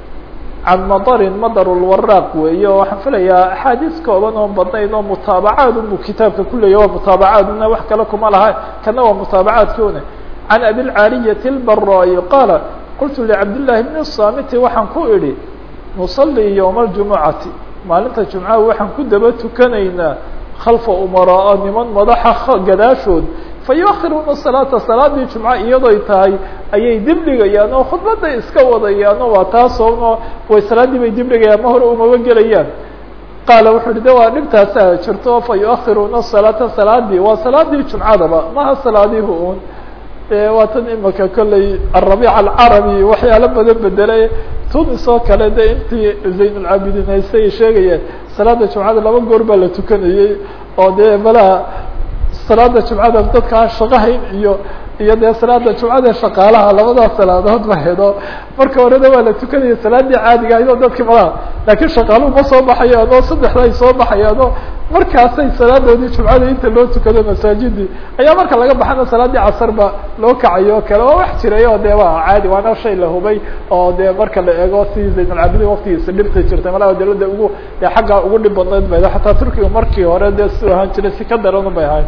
عن مطر مطر الوراq weeye oo waxaan filayaa أxاadiث kooban oo badnayd oo mutaabacaad u kitaabka kuleya waa mutaabacaadna wax kale kuma laha kana waa mutaabacaadkuna عن أbي العاaلية البراي qاaل qلت لعبداللahi بن الصامت waxaan ku idhi نصلي يوم الجuمعaةi maalinta جuمعaha waxaan ku daba tukanaynaa khalfa umaraa niman madaxa gadaashood fa yuakhiruuna salaata salaadii jumco iyadoy tahay ayay dibdhigayaan oo khudbaday iska wadayaan oo waa taasoo way salaaddii bay dibdhigayaan ma hore umaba gelayaan qaala wuxuu uhi de waa dhibtaasaa jirto fa yuakhiruuna salaata salaadii waa salaadii jumcadaba maha salaadihi un waa tan imika kolley arabiic alcarabi waxyaalo badan bedelay tunis oo kale de intii zaynulcaabidiin haystay ay sheegayeen salaada jumcada laba goor baa la tukanayey oo dee malaha salaada jumcada dadkaan shaqahayn iyo iyo dee salaada jumcada shaqaalaha labadaas salaadood ba hedo marka horena waa la tukanaya salaadii caadiga ahayd oo dadkii malaha laakiin shaqaaluhu ma soo baxayaan oo saddexda ay soo baxayaan oo markaasay salaadoodii jumcada inta loo tukado masaajidii ayaa marka laga baxana salaadii casar ba loo kacayo o kale waa wax jiray oo de waa caadi waana shay la hubay oo de marka la eego si zaynulcaabidiin waktigiisa dhibta jirtay malaha dawladda ugu de xagga ugu dhib badnayd ba xataa turkiga markii hore dee si ahaan jiray si ka daran bay ahayd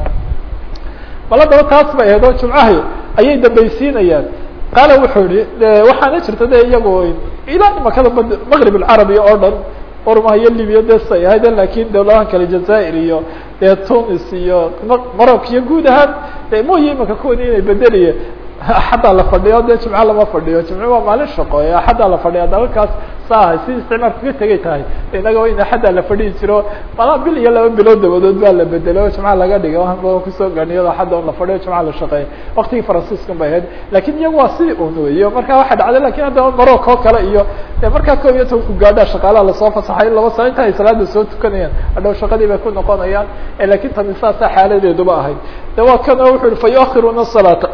bal haddaba taas bay ahayd oo jumcahi ayay dambaysiinayaan qaala wuxuu yihi waxaana jirta de iyago ilaa imakada maqrib alcarabi oo dhan orma iyo libya de say ahayd lakin dawladahan kale jazair iyo dee tunis iyo morocco iyo guud ahaan mooye imika kuwani inay bedeliye axaddaa la fadhiyo de jimco lama fadhiyo jimco waa maalin shaqo ee axaddaa la fadhiya dalalkaas saahay si isticmaalka ka tegay tahay inaga in axaddaa la fadhiyi jiro malaa bil iyo laba bilood dabadood baa la bedelay oo jimca laga dhigay waan badan kusoo ganiyado axadda on la fadhiyo jimca la shaqeeya waktigii faransiiskan bay ahayd lakin iyagu waa sidii un weyo marka waxay dhacday lakin haddaba morocco o kale iyo markaa kob iyo tobanku gaadha shaqaalaha lasoo fasaxay laba saa inta ay salaada soo tukanayaan hadhow shaqadii bay ku noqonayaan lakin tani saasa xaaladeeduba ahayd de waa kana wuxu uhi fa yuakhiruuna salaata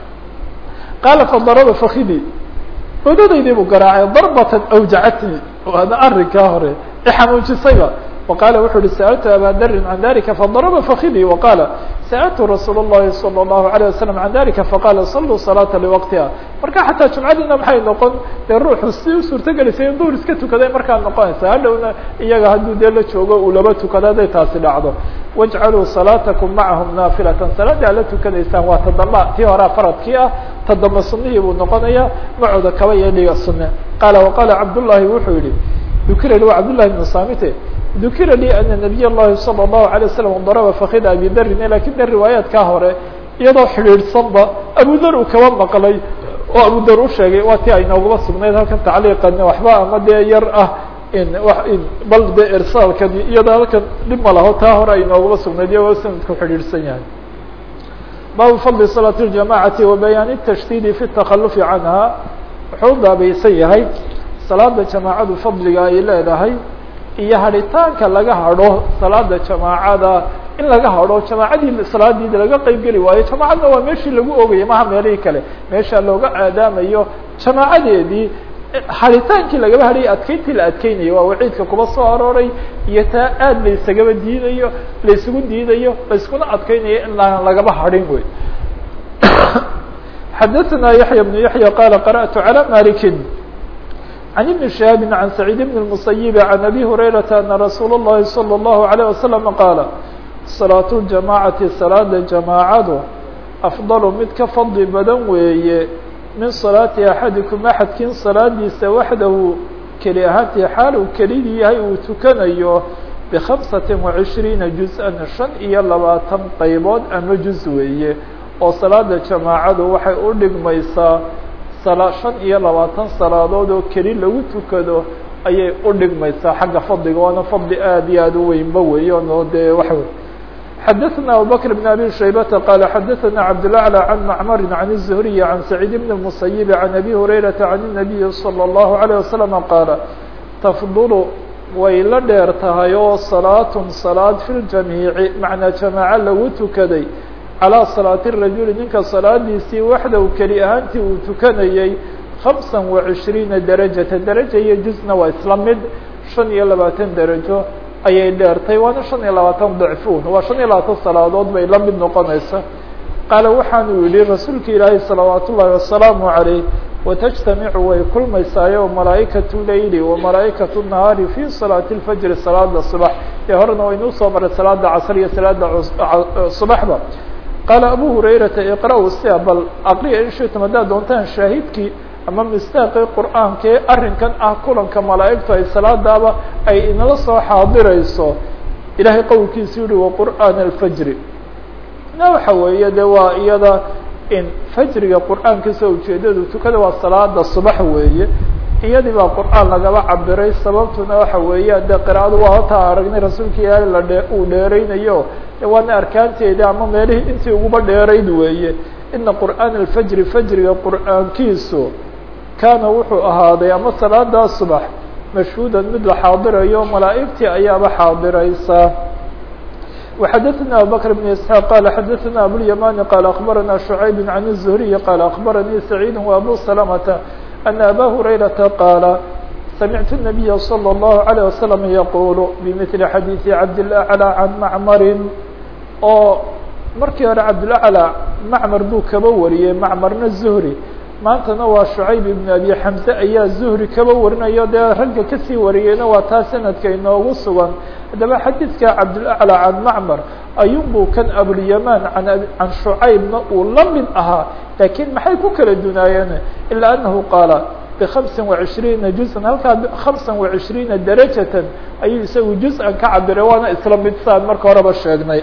qaala fadaraba fakidi odadaydii buu garaacay darbatan awjacatnii waana arrinkaa hore ixanuujisayba waqaala wuxu uhi sa'altu aba darin can dalika fadaraba fakidii waqaala sa'altu rasuul الlahi salى الlahu عalيه wasalam can dalika faqala saluu salaata liwaqtiha marka xataa jumcadiina maxay noqon dee ruuxu si u suurtagelisay in duhur iska tukaday markaa noqonaysa hadhowna iyaga hadduu dee la joogo uu laba tukado hadday taasi dhacdo wajcaluu salaatakum macahum naafilatan salaadii aad la tukanaysaan waa tadamba tii horea faradkii ah tadamba sunihii buu noqonaya macooda kaba iyo dhiga sune qaala waqaala cabdullahi wuxuu yihi dukira li wa cabdullahi bnu samite dukira lii ana nabiy llahi salى الlahu عalيه wasalam daraba fakida abi darin lakin de riwaayaadkaa hore iyadoo xidhiidhsanba abu dar uu kaba maqlay oo abu dar u sheegay waa ti ay noogaba sugnayd halkan tacliiqan waxba ama dee yar ah in in bal de irsaalkani iyadoo halkan dhib ma laho taa hore ay noogaba sugnayd iyagoo sanadku xidhiidhsan yahay baabu fadli salaat اljamacati wa bayaan الtashdidi fi الtakhalufi canha wuxuu u baabaysan yahay salaada jamaacadu fadliga ay leedahay iyo hadhitaanka laga hadho salaada jamaacada in laga hadho jamaacadii salaadiida laga qeyb geli waayo jamaacadna waa meeshii lagu ogayay maha meelihii kale meesha looga aadaamayo jamaacadeedii haditaankii lagaba hadhayay adkeyntii la adkeynayo waa waciidka kuba soo arooray iyo taa aad laysagaba diidayo laysugu diidayo layskuna adkeynayo in aan lagaba hadhin wey xadaثna yaحyى بن yaحyى qala qarأtu عalى maliki عن بن شهاب عن سعيد بن المسيب عن أبي هريرة أن رsuuل اللhi صلى الله عليه وسلم qاaل صلاaة الجamاعaةi صلاada جamاacadu أفضل mid ka fadli badan weeye min صلاaةi أحadiكم أحadkin صلاadiisa waxdahu keli ahaantii xaal uu kelidii yahay uu tukanayo بخمسaة وعشhريiنa جuزءا شhan iyo labaatan qaybood ama juز weeye oo salaada jamaacadu waxay u dhigmaysaa shan iyo labaatan salaadood oo keli lagu tukado ayay u dhigmaysaa xagga fadliga waana fadli aad iyo aad u weynba weeyo no dee waxa wey xadaثna abubكر بن abي شhaybةa qال xadaثna cabdالأعلى عن معmr عن الزهري عن سعيد بن المسيب عن أbي هريرة عن النبي صلى الله عليه وسلم qاaل تfضل way la dheer tahay oo صلاaة صلاad في الجamيiع macnaa jamاaعة lagu tukaday calىa salaaةi الrajuli ninka salaadiisii waxdaw keli ahaantii uu tukanayey خamسa وعishriina darajaةa daraja iyo jusna waa isla mid شhan iyo labaatan darajo ayay dheertay waana شhan iyo labaatan dacfuun waa شhan iyo labaatan salaadood bay la mid noqonaysa qaala waxaanu yihi rasuulka ilaahay salawaat ullahi wasalaamu عaleyh watajtamicu way kulmaysaayo malaa'ikatu leyli وamalaa'ikatu nahaari fi salaati اlfajri salaada subax ee horena waynuu soo maray salaada casr iyo salaada subaxba qaala abu hurayrata iqra-u sia bal aqriya in shitum haddaad doontaan shaahidkii ama mistaaqii qur'aanka ee arrinkan ah kulanka malaa'igtu ay salaadaaba ay inala soo xaadirayso ilaahay qowlkiisu yihi waqur'aan alfajri na waxa weeye de waa iyada in fajriga qur'aankiisa ujeedadu tukada waa salaada subax weeye iyadii baa qur'aan lagaba cabiray sababtuna waxa weeye de qira'adu waa hotaa aragnay rasuulka ilaahay la dhe uu dheeraynayo waana arkaanteeda ama meelihii intii uguba dheerayd weeye ina qur'aan alfajri fajriga qur'aankiisu kaana wuxuu ahaaday ama salaadaa subax mashhuudan mid la xaadirayo malaa'igtii ayaaba xaadiraysa وxadثna abubكر بن اسحاq qال xadثna abوlyamani qال أخbarana شhuعayb عن الزهriي qال أخbaranii سacيid وأbو سلمة أن abا هurayرaةa qاaل سمعت النبي صلى الله عليه وسلم يقول بمثل xadيiث cabdالأعلى عن معmr oo markii hore cabdالأعلى معmr buu kaba wariyey معmrna زهري maantana waa شhucayb iبn abi xamse ayaa zuhri kaba warinayo dee ragga kasii wariyeyna waa taa sanadka inoogu sugan haddaba xadiidka cabdulأعlى can macmar ayunbuu kan abulyamaan an can shucaybna uu la mid ahaa laakiin maxay ku kala dunaayeen ilaa anahu qaala bخamسa وعishriina juزan halkaa خamسa وعishriina darajatan ayuu isagu juz-an ka cabiray waana isla mid saan marka horeba sheegnay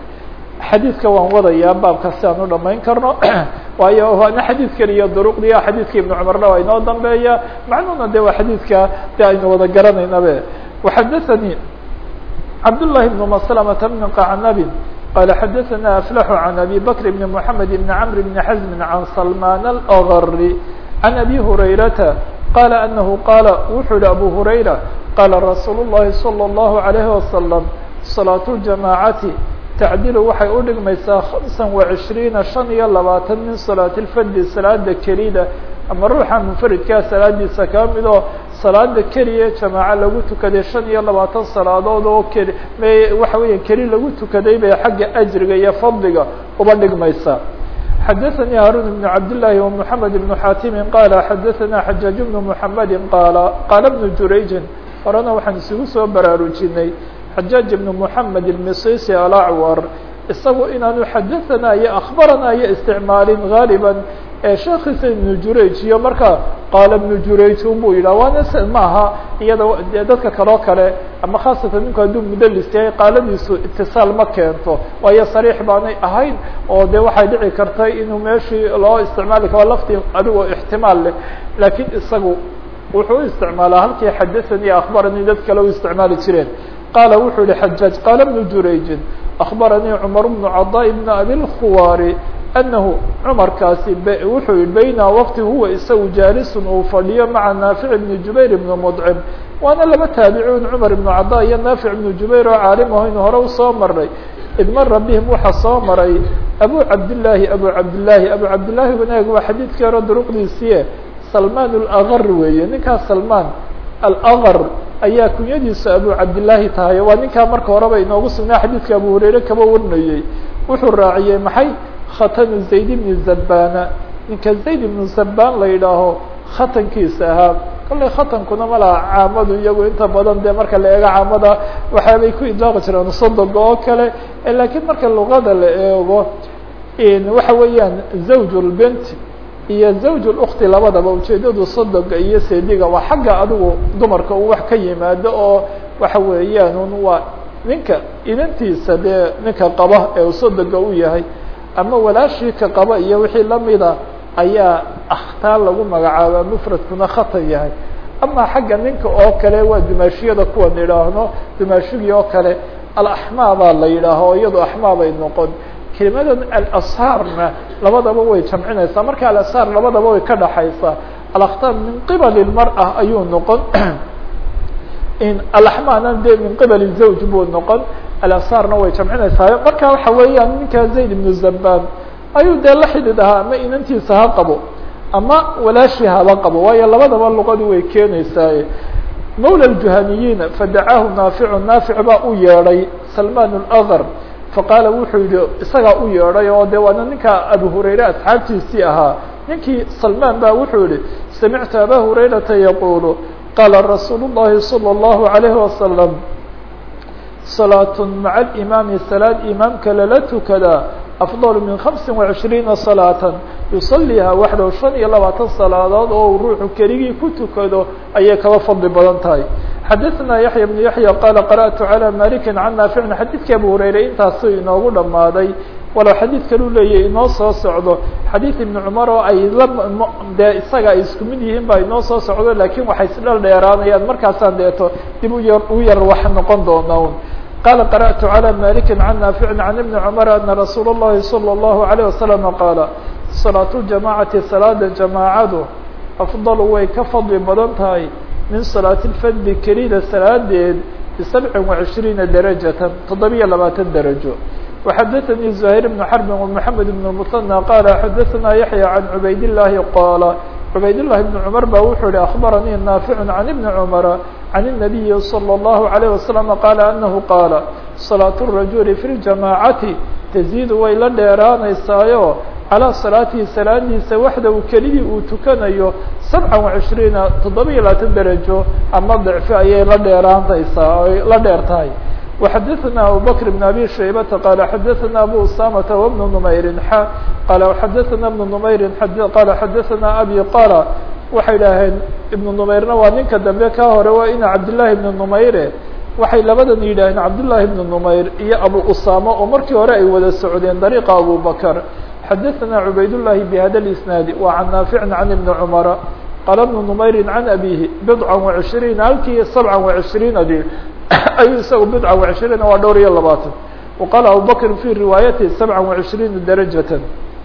xadiidka waan wadayaa baabka si aan u dhamayn karno waayo waana xadiid keliya duruqdiya xadiidka ibn cumarna waa inoo dambeeya macnuhuna de waa xadiidka de aynu wada garanaynabe وxadaثnي cabdاللahi بن مسلمة بن qacnabin qال xadaثna أfلح عن أbي بكر بن محamed بن cمر بن حزم عن سلمان الأغr عن أbي هريرةa qال أنه qاaل wuxuu hi أbو هريرة qاla رasuuل اللhi صلى الله عليه وسلم صلاaة الجamاعaةi tacdilu waxay u dhigmaysaa خamسa وعishriina شhan iyo labaatan min salaaة الfadi salaada kelida ama ruuxa munfaridkaa salaadiisa kaa mid oo salaada keliya jamaaco lagu tukaday shan iyo labaatan salaadood oo keli waxa weya keli lagu tukaday bay xagga ajriga iyo fadliga uba dhigmaysaa xadaثnي haruن بن cabdاللahi ومحamed بن xaatimi qala xadaثna xajaaج بن محamedi qaala qaala بن jurayji horena waxaan isugu soo baraarujinay xajaaج بن محamed الmisisi alacwar isagu inaanu xadaثana iyo akhbarana iyo isticmaalin غaaliba ee sheekiisa ibnu jurayj iyo marka qaala ibnu jurayj unbuu yidhah waana s maaha iyada dee dadka kaloo kale ama khaasatan ninku hadduu mudalis yahay qaaladiisu itisaal ma keento waayo sariix baanay ahayn oo de waxay dhici kartay inuu meeshii loo isticmaali karo laftii adigoo ixtimaal leh laakiin isagu wuxuu u isticmaalaa halkii xadaثanii akhbaranii dad kale u isticmaali jireen qaala wuxuu yihi xajaaj qaala ibnu jurayjin akhbaranii cumar bnu cadaa bn abi lkhuwaari أنه cمرkaasi wuxuu yihi bayna wqti huwa isagu jaalisun uu fadhiyo maعa نaafiع بن jubayr بن مdcم waana laba taabicun cumar ibnu cada iyo naafic ibnu jubayr oo caalim aho inu hore usoo maray id mara bihim waxaa soo maray abu cabdillaahi abu cabdillaahi abu cabdillaahi wanaag waa xadiidkii hore duruqdiisiie salmaan alaqar weeye ninkaas salmaan alaqar ayaa kunyadiisa abu cabdillaahi tahay waa ninkaa marka horeba inoogu sugnaa xadiidka abu hurayre kaba warinayey wuxuu raaciyey maxay khatanu zayd ibni zabana ninka zayd ibnu zabaan la yidhaaho khatankiisa ahaa kollay khatankuna ma laha caamadu iyagu inta badan dee marka la eego caamada waxaabay ku idlaaqi jireen sodoga oo kale laakiin marka luqada la eego waxa weeyaan zawj lbent iyo zawj lukti labadaba ujeedadu sodoga iyo seediga waa xagga adigu dumarka uu wax ka yimaado oo waxa weeyaan un waa ninka inantiisa dee ninka qaba ee uu sodoga u yahay ama walaashii ka qaba iyo wixii lamida ayaa akhtaar lagu magacaaba mufradkuna khatan yahay ama xagga ninka oo kale waa dumaashiyada kuwan idhaahno dumaashigii oo kale alaxmaa baa la yidhaaho iyado axmaa bay noqon kelimadan alashaarna labadaba way jamcinaysaa marka alashaar labadaba way ka dhaxaysaa alakhtaar min qibali lmar'a ayuu noqon alaxmaana de min qibali zawj buu noqon alashaarna way jamcinaysaa marka waxa weeyaan ninka zayd ibnu zabaan ayuu dee la xidid ahaa ama inantiisa ha qabo ama walaashi haba qabo waayo labadaba luqadu way keenaysaaye mawla ljuhaniyiina fadacaahu naaficu naafic baa u yeedhay salmaan alaqar faqaala wuxuu yihi isagaa u yeedhay oo de waana ninka abu hurayre asxaabtiisii ahaa ninkii salmaan ba wuxuu yihi samictu aba hurayrata yaquulu qaala rasuulu llahi salى اllahu alayhi wasalam salaat maca alimaami salaad imaamka lala tukadaa afضل min خamسi وعishriina صaلاaة yusaliha waxdow شhan iyo labaatan salaadood oo ruuxu keligii ku tukado ayay kaba fadli badan tahay xadaثna yaحya بن yaحya qala qarأtu عalى maliki can naaficin xadiidkii abu hurayre intaasu inoogu dhamaaday walow xadiid kalu leeyahy inoo soo socdo xadiid ibn cumar oo ay la dee isaga ay isku mid yihiin baa inoo soo socdo lakin waxay isdhal dheeraanayaan markaasaan deeto dib u yar u yar wax noqon doona un qال قرأت على مالك عن نافع عن بن عمر أن رsuuل اللhi صلى الله عليه وسلم قال صلاة الجماعة saلاada جamاacadu أفضل way ka fadli badan tahay min صلاaة الفd kelida salaadeed بسبع وعشhريiنa درaجة تoddobiyo labaatan darajo وxadثnي زهير بن حرب ومحمد بن المثنى qال xadثna يحيى عن عbayd اللahi qاaل عbayd اللhi بن cمر ba wuxuu hi أخبرنيi نافع عن بن cمر عن النبي صلى الله عليه وسلم قال أنه قال صلاة الرaجuل في الجamاعaةi تزيد way la dheeraanaysaayo عalى صلاaتihi salaadiisa waxda uu keligii uu tukanayo سبعa وعشhريiنa toddobiyo labaatan derajo ama ضعفi ayay la dheeraanaysaa ay la dheer tahay وxadثna abu bكر بن أbي شhaybةa qال xadثna abu usamةa وبن نmayri x qال xadثna بن نmayri qال xadثna abي qال waxay idhaaheen ibnu numayrna waa ninka dambe ka hore waa ina cabdillaahi ibnu numayre waxay labadan yidhaaheen cabdullaahi ibnu numayr iyo abu usama oo markii hore ay wada socdeen dariiqa abu bakr xadaثna cubaydullahi bhada اisnaadi wa can naaficin can ibni cumara qaala ibnu numayri can abihi bidca وacishriina halkii sabca وacishriinadi ayuu isagu bidca وacishriina waa dhowr iyo labaatan waqaala abu bakr fi riwaayati sabca وacishriina darajaة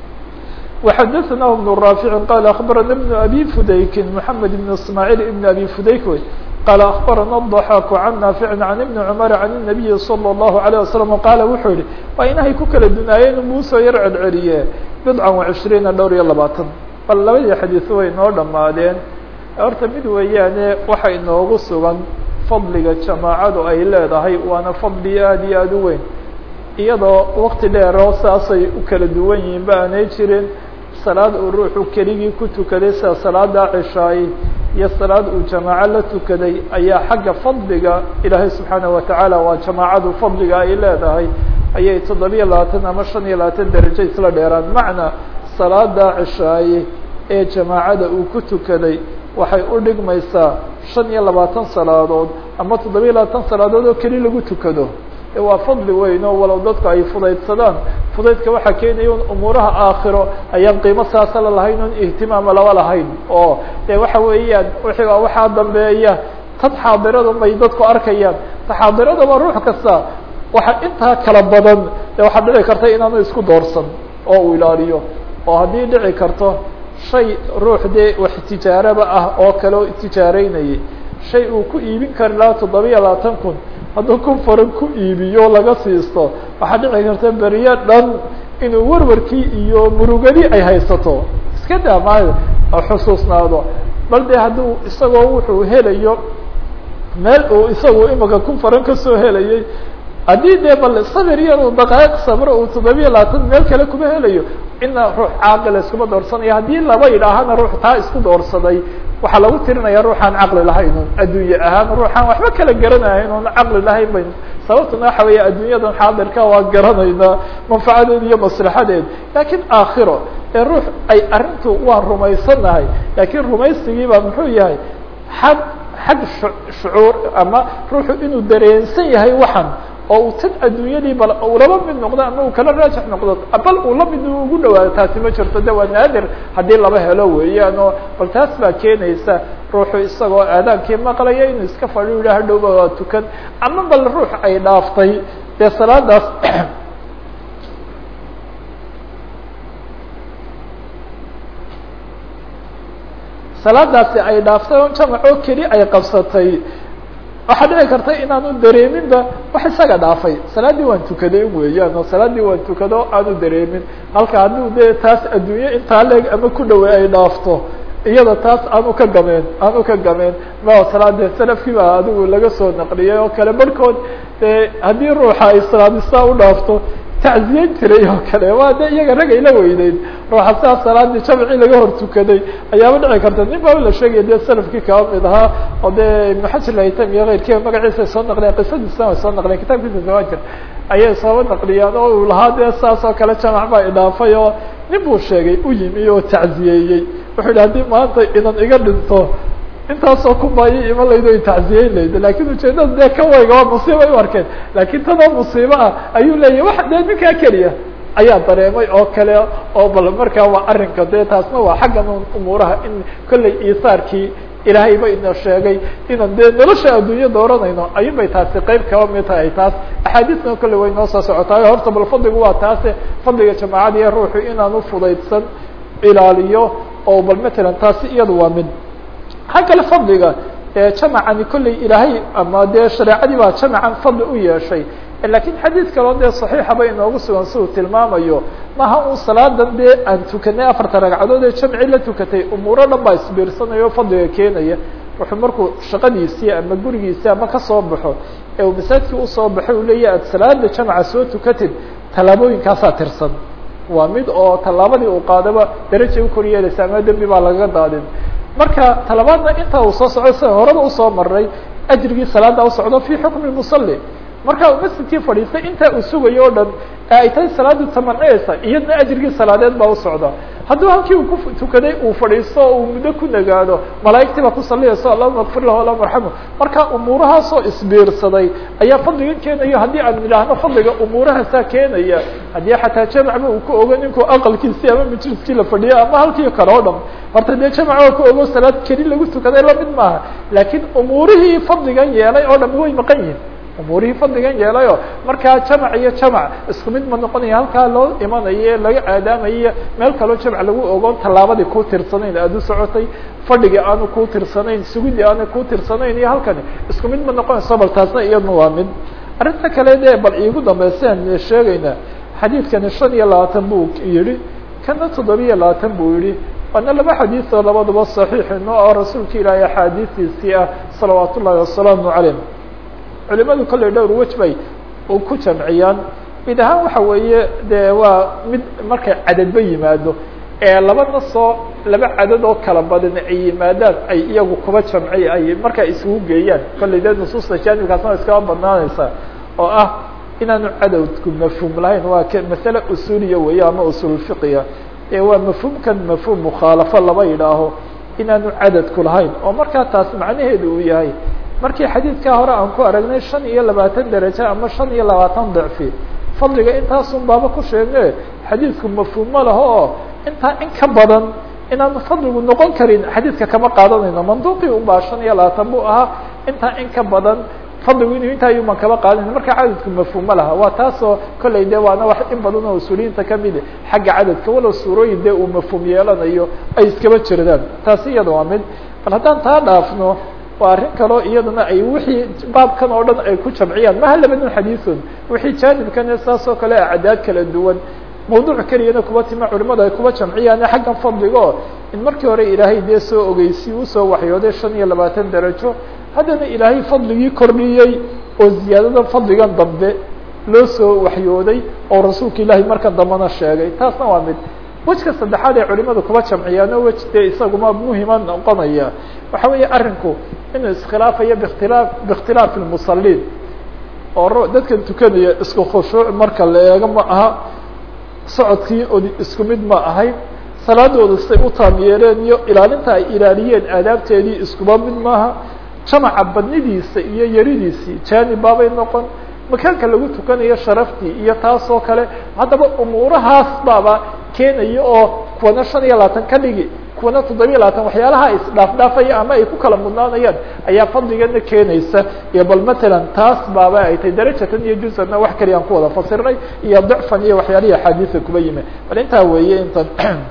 وxadثna بن رافع qال أخبرna بن أbي فudayk محمد بن اسماعيل بن أbي فudayk wy qال أخبرna الضحاك عن نافع عن بن عمر عن النبي صلى الله عليه وسلم qال wuxuu yihi waa inahay ku kala dunaayeen muusoo yar celceliye بضعa وعشhريiنa dhowr iyo labaatan bal labadii xadيث way noo dhamaadeen horta mid weeyaane waxa inoogu sugan fadliga جamاacadu ay leedahay waana fadli aad iyo aad u weyn iyadoo wakti dheero saasay u kala duwan yihiin ba aanay jirin salaad uu ruuxu keligii ku tukaday sida salaada cishaay iyo salaad uu jamaaco la tukaday ayaa xagga fadliga ilaahay subxaanaه watacaala waa jamaacadu fadliga ay leedahay ayay toddobiyo labaatan ama shan iyo labaatan derajo isla dheeraan macna salaada cishaaye ee jamaacada uu ku tukaday waxay u dhigmaysaa shan iyo labaatan salaadood ama toddobiyo labaatan salaadood oo keli lagu tukado waa fadli weyn oo walow dadku ay fudaydsadaan fudaydka waxaa keenaya un umuuraha aakhiro ayaan qiimo saasa la lahayn un ihtimaama laba lahayn oo de waxa weeyaan wixii waxaa dambeeya tad xaadirada may dadku arkayaan ta xaadiradaba ruux kasta waxa intaa kala badan de waxaa dhici karta inaanu isku doorsan oo uu ilaaliyo oo haddii dhici karto shay ruux dee wax tijaaraba ah oo kale oo tijaareynayay shay uu ku iibin kari lahaa toddobiya labaatan kun hadduu kun faran ku iibiyo laga siisto waxaa dhici karta beriyo dhan inuu warwarkii iyo murugadii ay haysato iska daa maayo xusuusnaado bal de hadduu isagoo wuxuu helayo meel uu isagu imika kun faran kasoo helayay haddii dee bal sabir yar uu daqaaiq sabro uu toddobiya labaatan meel kale kuma helayo ina ruux caaqila iskuma doorsanayo haddii laba yidhaahana ruux taa isku doorsaday waxaa lagu tirinaya ruuxaan caqli lahayn un adduunye ahaan ruuxaan waxba kala garanahayn un caqli lahayn bayn sababtuna waxa weeye adduunyadan xaadirka waa garanaynaa manfacadeed iyo maslaxadeed laakiin aakhiro ee ruux ay arrintu waan rumaysanahay laakiin rumaysigiiba muxuu yahay xag xag shucuur ama ruuxu inuu dareensan yahay waxan oo uu tad adduunyadii bal uu laba mid noqdo ama uu kala raajix noqdo bal uu la mid ugu dhawaado taasi ma jirto de waa naadir haddii laba helo weeyaan oo bal taas baa keenaysa ruuxu isagoo aadaankii maqlaya inuu iska fadhiyo yidha hadhowba waa tukan ama bal ruux ay dhaaftay dee salaadaas salaadaasi ay dhaaftay on jamacoo keli ay qabsatay waxaa dhici karta inaanu dareeminba wax isaga dhaafay salaaddii waan tukaday weeyaan oo salaaddii waan tukado aanu dareemin halka hadduu dee taas adduunye intaa leeg ama ku dhawey ay dhaafto iyada taas aanu ka gameen aanu ka gameen ma salaade salafkii baa adigu laga soo naqliyay oo kale barhkood dee haddii ruuxa ay salaadistaa u dhaafto tacziyen jiray oo kale waa de iyaga rag ay la weyneyd ruuxa sidaa salaadii jamcii laga hor tukaday ayaaba dhici karta nin baa la sheegaya dee salafkii kaba mid ahaa oo dee ibnu xajar haytam iyo keyrkiiba magaciisa ay soo naqliyan qisadiisna way soo naqliyan kitabkiisa zawajir ayay soo naqliyaan oo uu lahaa dee saas oo kale jamac baa idhaafay oo nin buu sheegay u yimi oo tacziyeeyey wuxuu yihi haddii maanta inan iga dhinto intaasoo kumaayo ima laydo ay tacziyeyn laydo lakin ujeedada dee ka wayga waa musiiba ay u arkeen lakin tanoo musiibo ah ayuu leeyahy wax dee ninkaa keliya ayaa dareemay oo kale oo bal markaa waa arrinka dee taasna waa xaggan umuuraha in kollay iisaarkii ilaahay ba ina sheegay inaan dee nolosha adduunya dooranayno ayun bay taasi qeyb kaba mid tahay taas axaadiisna kolley way noo soo socotaay horta bal fadligu waa taase fadliga jamaacada iyo ruuxu inaanu fudaydsan ilaaliyo oo bal matalan taasi iyadu waa mid ha kale fadliga jamacani kolley ilaahay ama dee shareecadii baa jamacan fadli u yeeshay lakin xadiid kaloo dee صaxiixaba inoogu sugan si uu tilmaamayo maha un salaadan dee aan tukanay afarta ragcadood ee jamci la tukatay umuuro dhan baa isbiirsanaya o fadliga keenaya wuxuu markuu shaqadiisii ama gurigiisii ama kasoo baxo ee uu masaajidkii usoo baxay uu leeyahy aad salaada jamca soo tukatid tallaabooyinkaasaa tirsan waa mid oo tallaabadii uu qaadaba darajay ukor yeelaysa ama dembi baa lagaga daadin marka talabaadna inta uu soo socdo sida horaba usoo maray ajrigii salaada usocdo fi xukmi musalli marka uu masjidkii fadhiistay intaa uu sugayo o dhan ee ay tahay salaadu tamancinaysa iyadna ajrigii salaadeed baa usocda hadduu halkii uu ku tukaday uu fadhiisto o uu muddo ku nagaado malaa'igtii baa ku saliyayso allahuma kfir lahu allahuma arxamu marka umuurahaasoo isbiirsaday ayaa fadliga keenaya haddii aan idhaahno fadliga umuurahaasaa keenaya haddii xataa jamacba uu ku ogo ninkuu aqalkiisii ama majliskii la fadhiyo ama halkii kale o dhan horta dee jamac oo ku ogo salaad keli lagu tukaday lamid maaha laakiin umuurihii fadligan yeelay oo dham way maqan yihin umuurihii fadligan yeelayo markaa jamac iyo jamac isku mid ma noqonaya halkaa loo imanayo ee laga aadaamayo meel kaloo jamac lagu ogoon tallaabadii ku tirsanayn aada u socotay fadhigii aanu ku tirsanayn sugidii aanu ku tirsanayn iyo halkani isku mid ma noqonayso bal taasna iyadna waa mid arrinta kale dee bal iigu dambaysa aan sheegayna xadiidkani shan iyo labaatan buu yihi kana toddobiya labaatan buu yihi waana laba xadiis oo labaduba saxiixino oo rasuulka ilaahay axaadiistiisii ah salawaat ullahi wasalaamu calayh culimadu kolley dhowr wej bay u ku jamciyaan mid ahaan waxa weeye dee waa mid markay cadadba yimaado ee laba nasoo laba cadad oo kala badan ay yimaadaan ay iyagu kuba jamci ay markaa isugu geeyaan kolley dee nusuusta jaanibkaasna iskaba badnaanaysaa oo ah inaanu cadowdku mafhuum lahayn waa k masale usuuliya weeye ama usuulfiqiya ee waa mafhuumkan mafhuum mukhaalafo laba yidhaaho inaanu cadadku lahayn oo markaa taas macnaheedu uu yahay markii xadiidkaa hore aan ku aragnay shan iyo labaatan derajo ama shan iyo labaatan dicfi fadliga intaasun baaba ku sheegne xadiidku mafhuum ma laho oo intaa in ka badan inaanu fadligu noqon karin xadiidka kama qaadanayno manduuqii unbaa shan iyo labaatan buu ahaa intaa in ka badan fadligu inuu intaa yuman kama qaadanayno marka cadadku mafhuum ma laha waa taasoo kolley dee waana wax in badan oo usuuliyiinta kamid xagga cadadka walow suurooyin dee uu mafhuum yeelanayo ay iskaba jirdaan taasi iyada waa mid bal haddaan taa dhaafno waa arrin kaloo iyadana ay wixii baabkan oo dhan ay ku jamciyaan maha labadun xadiisun wixii jaanibkan saas oo kale acdaad kala duwan mawduuc keliyana kuba tima culimada ay kuba jamciyaan xaggan fadliga oo in markii hore ilaahay dee soo ogeysi usoo waxyooday shan iyo labaatan darajo haddana ilaahay fadligii kordhiyey oo ziyaadada fadligan dambe loo soo waxyooday oo rasuulka ilaahay markan dambena sheegay taasna waa mid wejka saddexaad ee culimadu kuba jamciyaan oo wej dee isaguma muhima noqonaya waxa weeye arrinku inuu iskhilaafayo bkhtilaa biikhtilaaf lmusaliin oo dadkan tukanaya isku khushuuc marka la eego ma aha socodkii od isku mid ma ahayn salaadooda say u taam yeeleen iyo ilaalinta ay ilaaliyeen aadaabteedii iskuba mid maaha jamaca badnidiisa iyo yaridiisii jaanib baabay noqon makaanka lagu tukanayo sharaftii iyo taas oo kale haddaba umuurahaas baaba keenaya oo kuwana shan iyo labaatan ka dhigi kuwana toddobiya labaatan waxyaalaha isdhaafdhaafaya ama ay ku kala mudnaanayaan ayaa fadligana keenaysa iyo bal matalan taas baaba ay tahay darajatan iyo juzana wax kaliyaan ku wada fasirnay iyo dacfan iyo waxyaalihii axaadiisa kuba yimi bal intaa weeye intan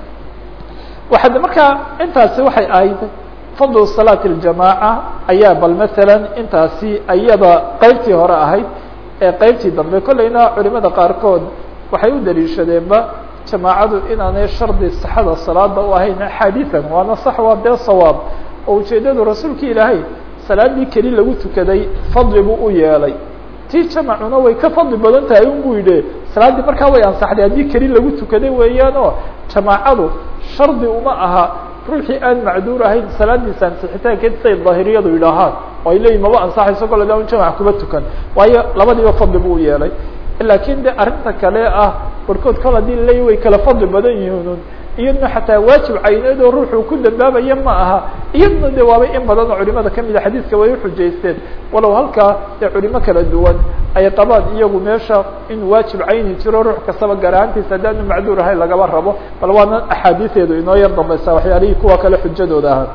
waxaa markaa intaasi waxay ahayd fadlu salaat اljamaaca ayaa bal matalan intaasi ayada qeybtii hore ahayd ee qeybtii dambe kollayna culimada qaarkood waxay u daliishadeenba jamaacadu inaanay shardi saxada salaada u ahayn axaadiian waana sax waa dee sawaab oo ujeedadu rasuulka ilaahay salaadii keli lagu tukaday fadli buu u yeelay tii jamacuna way ka fadli badan tahay un bu yidhi salaaddii markaa way ansaxday haddii keli lagu tukaday weeyaan oo jamaacadu shardi uma aha ruuxii aan macduur ahayn salaadiisa ansixitaankeed say daahiriyadu yidhaahaan oo ay leeyihin maba ansaxayso kole da un jamac kuba tukan waayo labadiiba fadli buu u yeelay lakin de arrinta kale ah barkood kol hadii laleeya way kala fadli badan yihiin iyadna xataa waajib cayneed oo ruuxuu ku dambaabaya ma aha iyadna de waabay in badan oo culimada kamida xadiiska way uxujaysteen walow halkaa dee culimo kala duwan ay qabaan iyagu meesha in waajib cayni jiro ruux kastaba garaantiisa haddaanu macduur ahayn lagaba rabo bal waana axaadiiseedu inoo yar dambaysa waxyaalihii kuwa kale xujadooda ahaa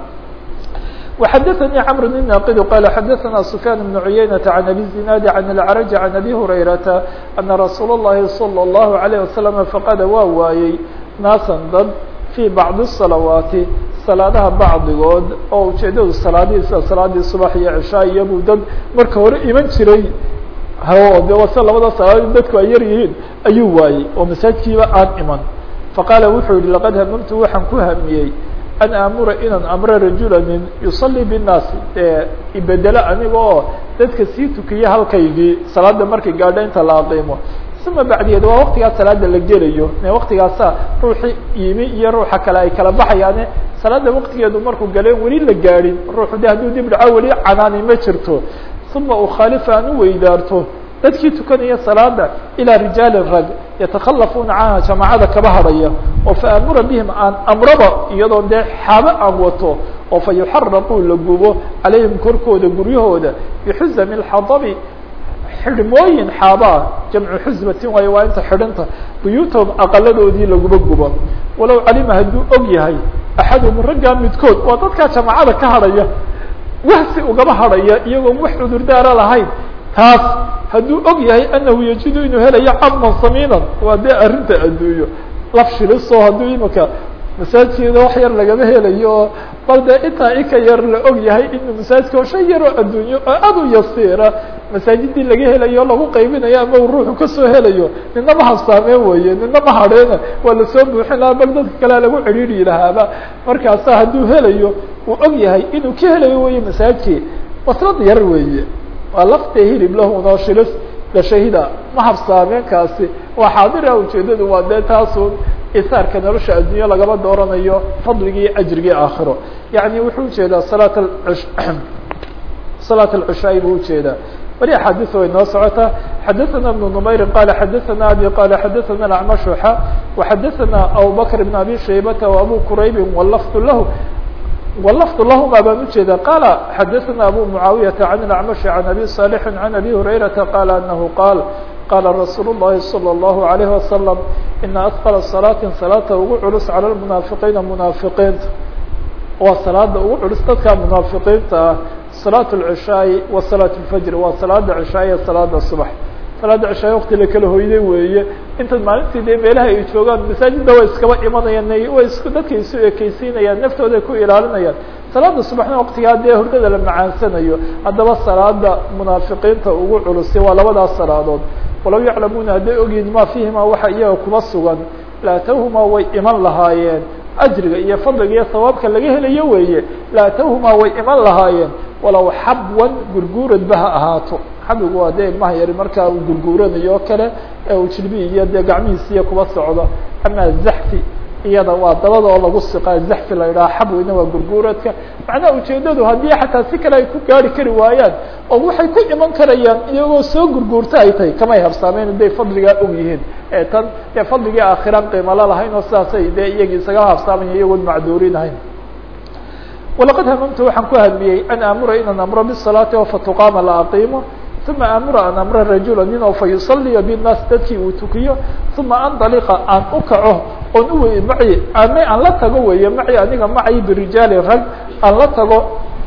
وxdثnي cمر بن ناqd qال xdثna سفyان بن عyynة عن أbي الزناad عن العرج عن أbي هريرةa أنa رsuuل اللhi صلى الله عليه وسلم فqd waa waayey nاaسا dad في bعض الصلaوaaتi saلاadaha bacdigood oo ujeedadu salaadihii sida salaadii subax iyo cشhaa iyabuu dad marka hore iman jiray de wase labada salaadood dadku ay yar yihiin ayuu waayey oo masaajkiiba aan iman faqاala wuxuu yihi لqad hmمtu waxaan ku hamiyey an aamura inaan amro rajula nin yusalii bالnaasi dee ibedelo aniga oo dadka sii tukiya halkaygii salaada markay gaadho inta la aqiimo uma bacdigeed waa waktigaa salaada la gelayo waktigaasa ruuxi yimi iyo ruuxa kale ay kala baxayaane salaada waktigeedu markuu galeen weli la gaadhin ruuxu de hadduu dib dhaco weli canaani ma jirto uma ukhaalifa aan u weydaarto dadkii tukanaya salaada ilaa rijaalin rag yatakhalafuuna canha jamaacada kaba hadhaya oo faamura bihim aan amraba iyadoo dee xaabo aan wato oo fa yuxaraquu la gubo calayhim korkooda guryahooda bixusami اxadabi xidhmooyin xaabaa jamcu xusbatin waayo waa inta xidhinta buyuutahum aqaladoodii laguba gubo walow calima hadduu og yahay axaduhum raggaa midkood waa dadkaa jamaacada ka hadhaya wahsi ugaba hadhaya iyagoon wax cudurdaara lahayn taas hadduu og yahay anahu yajidu inuu helayo caman samiinan waa dee arrinta adduunyo laf shiliso hadduu imika masaajkeeda wax yar lagama helayo bal dee intaa ika yar la og yahay inuu masaajidka oo shan yaroo adduunyo oo aad u yasiira masaajidii laga helayo lagu qaybinayo ama uu ruuxu kasoo helayo nina ma habsaameen weye nina ma hadheena waa lasoo buuxin lahaa bal dadka kalea lagu cidhiiri lahaaba markaasa hadduu helayo uu og yahay inuu ka helayo weye masaajidkii waslad yar weeye waa laftee hilib lahunoo shilis la shahida ma habsaameenkaasi waa xaadira ujeedadu waa dee taasun isaarka nolosha adduunyo lagama dooranayo fadligii ajrigii aakhiro yani wuxuu ujeedaa salaat salaat alcishaa'i buu ujeedaa weli axaadiis way noo socotaa xadaثana ibnu numayrin qala xadaثana abi qala xadaثana acmashuxa waxadaثana abubakr bn abi shaybata وabu quraybin wlafdu lahu wlafd lahma baan ujeeda qala xadaثana abu mucaawiyaةa can اacmashi can abi صaalixi can abi hurayrata qala anahu qaal qala rasuul الlahi salى الlahu عalayه wasalam ina asqla salaatin salaata ugu culus calى lmunaafiqiina munaafiqiinta waa salaada ugu culus dadka munaafiqiinta ah salaaة اlcishaaءi wa salaaة اlfajr waa salaada cishaa iyo salaada subax salaada cishaay wakti la kala hoyday weeye intaad maalintii dee meelaha ay joogaan masaajidda way iskaba imanayaan way is dadka isu ekeysiinayaan naftooda ku ilaalinayaan salaada subaxna waktigaa dee hurdada la macaansanayo haddaba salaada munaafiqiinta ugu culusi waa labadaas salaadood walaw yaclamuuna hadday ogyihin ma fiihima waxa iyaga kuba sugan laatawhuma way iman lahaayeen ajriga iyo fadliga iyo sawaabka laga helayo weeye laatawhuma way iman lahaayeen walow xabwan gurguuradba ha ahaato xabigu waa dee ilmaha yari markaa uu gurguuranayo o kale ee uu jilbi iyo dee gacmihiisiiyo kuba socdo ama zaxfi iyada waa dabada oo lagu siqaa zaxfi la yidhaha xabwina waa gurguuradka macnaha ujeedadu haddii xataa si kale ay ku gaari kari waayaan oo waxay ku iman karayaan iyagoo soo gurguurta ay tahay kamay habsaameen haday fadligaa og yihiin ee tan dee fadligii aakhiraan qiimalo lahayn oo sidaasay dee iyagii isaga habsaamaya iyagoon macduurin ahayn walaqad hamamtu waxaan ku hadmiyey an aamura inaan amro bisalaati oo fatuqaama la aqiimo uma aamura an amra rajula nin oo fa yusaliya binnaas dadkii uu tukiyo uma andaliqa aan u kaco oon u wey maci ama aan la tago weeye maci aniga macay birijaali rag aan la tago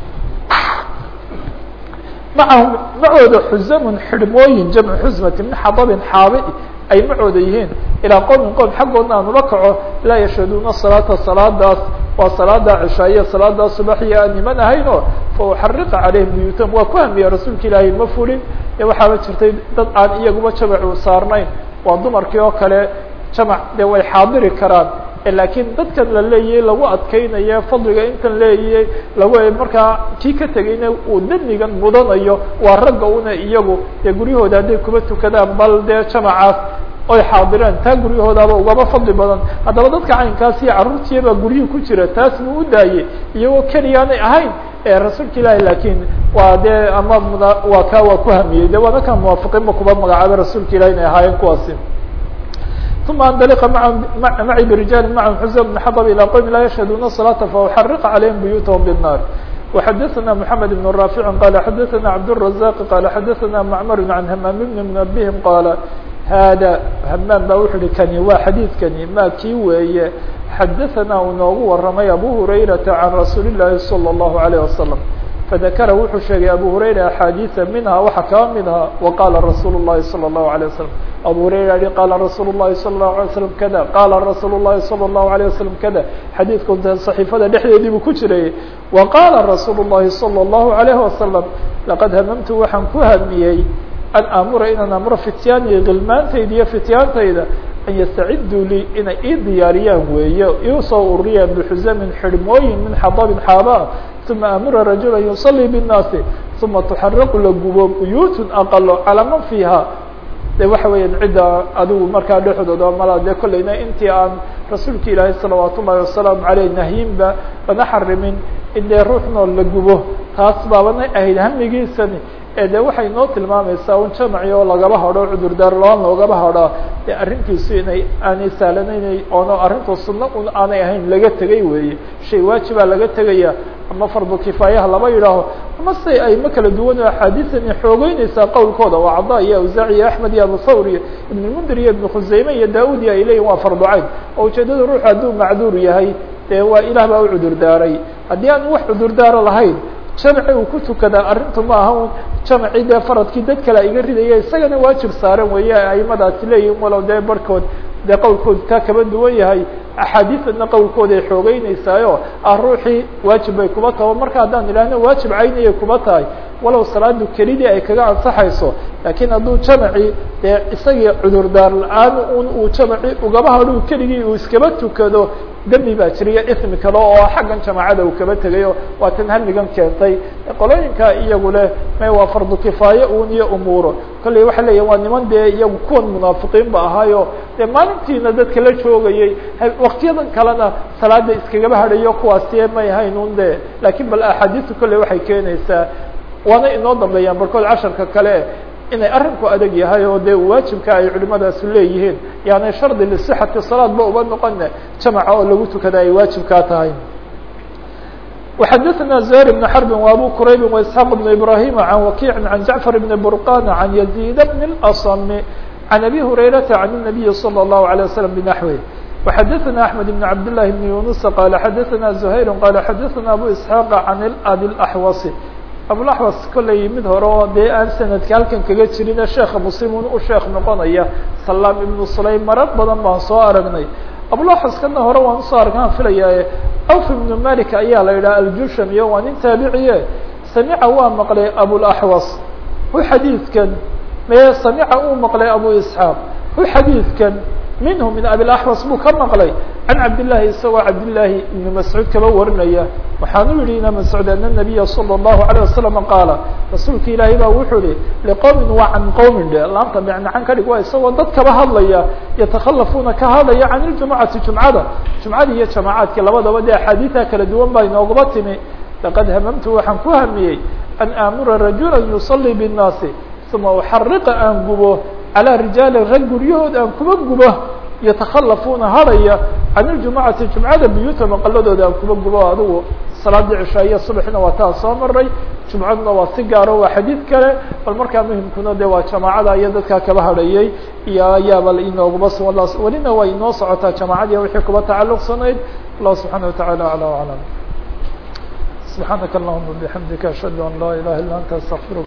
macahum macooda xusamun xidhmooyin jamcu xusmati min xadabin xaabi ay macooda yihiin ilaa qowmin qowm xaggoodna aan ula kaco laa yashhaduuna salaata salaadaas waa salaada cishaaye salaada subaxiya aan niman ahayn oo fa uxariqa calayhim buyuutam waa ku hamiya rasuulka ilaahay ma fulin ee waxaaba jirtay dad aan iyaguba jamacu saarnayn waa dumarkii oo kale jamac dee way xaadiri karaan laakiin dadkan la leeyahay lagu adkeynayo fadliga intan leeyahay lagu markaa kii ka tegayna uu demigan mudanayo waa ragga una iyagu dee guryahooda hadday kuba tukadaan bal dee jamacaas oy xaadireen taa guryahoodaaba ugaba fadli badan haddaba dadka caynkaas iyo carruurtiibaa guryihii ku jira taas buu u daayey iyagoo keliyaanay ahayn rasuulka ilaahi laakiin waa dee ama muna waa kaa waa ku hamiyey de waana kan muwaafiqiinba kuba magacaabay rasuulka ilahi inay ahaayeen kuwaasi ثuma andaliqa maa maci birijaali macahum xusa bn xadb ilى qowmi laa yashhaduuna الصلاaةa fauxariqa calayhim buyuutahum bالnar وxadثna محamed بن رافع qال xadثna cabdالرaزاq qال xadثna معmr عan hmam بn mنbهim qاala hada hmaan ba wuxu uhi kani waa xadiidkani ma kii weeye xadaثna uu noogu waramay abu hurayraةa عan rasuuli الlahi salى الlahu عalيه wasaلم fadakara wuxuu sheegay abu hurayra axaadiiثa minha waxa kaba mid aha waqala rasuul الlahi salى الlahu عalيه wasaلم abu hurayra yihi qala rasuul الlahi salى الlahu عalيه waslم kada qala rasuul الlahi salى الlahu عalيه waslم kada xadiidku صaxiifada dhexdeedii buu ku jiray wa qala rasuul الlahi salى الlahu عalيه wasaلم laqad hamamtu waxaan ku hamiyey an aamura inaan amro fityaaniyo gilmaantayda iyo fityaantayda an yastaciduu lii inay ii diyaariyaan weeye iusoo ururiyaan bixusamin xidhmooyin min xadabin xaaba uma amura rajula yusalii bالnaasi uma tuxaraqu la gubo buyuutun aqalo calaa man fiiha de waxa weeyaan cidda adigu markaa dhexdooda mala dee kollayna intii aan rasuulka ilaahay salawaat ullahi wasalaamu aleyh nahyinba lana xarimin in dee ruux nool la gubo taas baabana ahayd hamigiisani ee de waxay noo tilmaamaysaa un jamaci oo lagaba hadho cudurdaar loan loogaba hadho dee arrinkiisu inay aanay sahlanaynay oono arrintu sunno un aanay ahayn laga tegay weeye shay waajibaa laga tegaya ama fardu kifaayaha lama yidhaaho ama se ay ma kala duwan oo axaadiisani xoogeynaysaa qowlkooda waa cada iyo awsaac iyo axmed iyo abu thawr iyo ibn mundir iyo ibn khusayme iyo daud iyo ay leeyihin waa fardu cayn oo ujeedada ruuxu hadduu macduur yahay dee waa ilaah baa u cudurdaaray haddii aan wax cudurdaaro lahayn jamci uu ku tukadaa arrintu ma aha un jamci dee faradkii dad kale iga ridaya isagana waajib saaran weeye aimadaasi leeyihin walow dee barhkood dee qowlkoodu kaa kaba duwan yahay axaadiisadna qowlkooda ay xoogeynaysaayoo ah ruuxii waajib bay kuba taho marka haddaan idhaahno waajib caynayay kuba tahay walow salaadu kelidii ay kaga ansaxayso laakiin hadduu jamaci dee isagii cudurdaar la-aan un uu jamaci ugaba hadhuu keligii uu iskaba tukado dembi baa jiriyo ismi kale oo xaggan jamaacada uu kaba tegayo waa tan hamigan keentay qolooyinka iyagu leh may waa fardu kifaaye un iyo umuuro kolley waxay leeyihin waa niman dee iyagu kuwan munaafiqiin ba ahaayo dee maalintiina dadka la joogayay waktiyadan kalena salaada iskagaba hadhayo kuwaasiye may hayn un de laakiin bal axaadiistu kolley waxay keenaysaa waana inoo dambeeyaan barkood casharka kale inay arrinku adag yahay oo dee waajibka ay culimadaasu leeyihiin yaani shardi lisixati salaad ba uba noqone jamaca oo lagu tukada ay waajibkaa tahay وxadثna زهير بن حرب وأbو كرayب وإسحاq بن إبراهيم عن وkيع عن جعفر بن برقان عن يزيد بن الأصم عن أبي هريرة عن النبي صلى الله عليه وسلم بنحوه وxadثna أحمد بن عبد الله بن يونس قال xadثna زهير قال xadثna أبو إسحاq عن الأbي الأحوص abulaxwas kollay mid hore oo dee aan sanadka halkan kaga jirine sheekha muslimun u sheekh noqonaya salaam ibnu sulaym marar badan baan soo aragnay abulaxwaskana hore waan usoo argnaan filayaaye awf ibnu malik ayaa la yidhaha aljusham iyo waa nin taabiciye samica waa maqlay abulaxwas hu xadiidkan mee samica uu maqlay abu isxaaq hu xadiidkan minhu min abilaxwas buu ka maqlay can cabdillaahi isagoo cabdillaahi ibni mascuud kaba warinaya waxaanu yihi ina mascuud ana nabiya salى اllahu alيه wasalam qaala rasuulka ilaahay baa wuxuu yihi liqowmin waa can qowmin dhe laanta micnacan ka dhig waa isagoo dad kaba hadlaya yatakhalafuuna ka hadlaya can iljumucati jumcada jumcada iyo jamacaadka labadaba dee axaadiida kala duwan baa inoogaba timi laqad hamamtu waxaan ku hamiyey an aamura rajula yusalii bالnaasi uma uxariqa aan gubo calى rijaali rag guryahood aan kuba gubo yatakhalafuuna hadhaya can iljumucati jumcada buyuuta maqaladooda aan kuba gubo adigu salaadii cishaa iyo subaxna waa taa soo maray jumcaduna waa si gaaro waa xadiid kale bal markaa muhimkuna de waa jamaacada iyo dadkaa kaba hadhayay iyo ayaaba inoogaba sugan welina way inoo socotaa jamaacadii wixii kuba tacaluqsanayd allah subxaana wataعala alى aclam subxaanaka allahuma bixamdika ashhadu an laa ilaha illa anta astaqfirka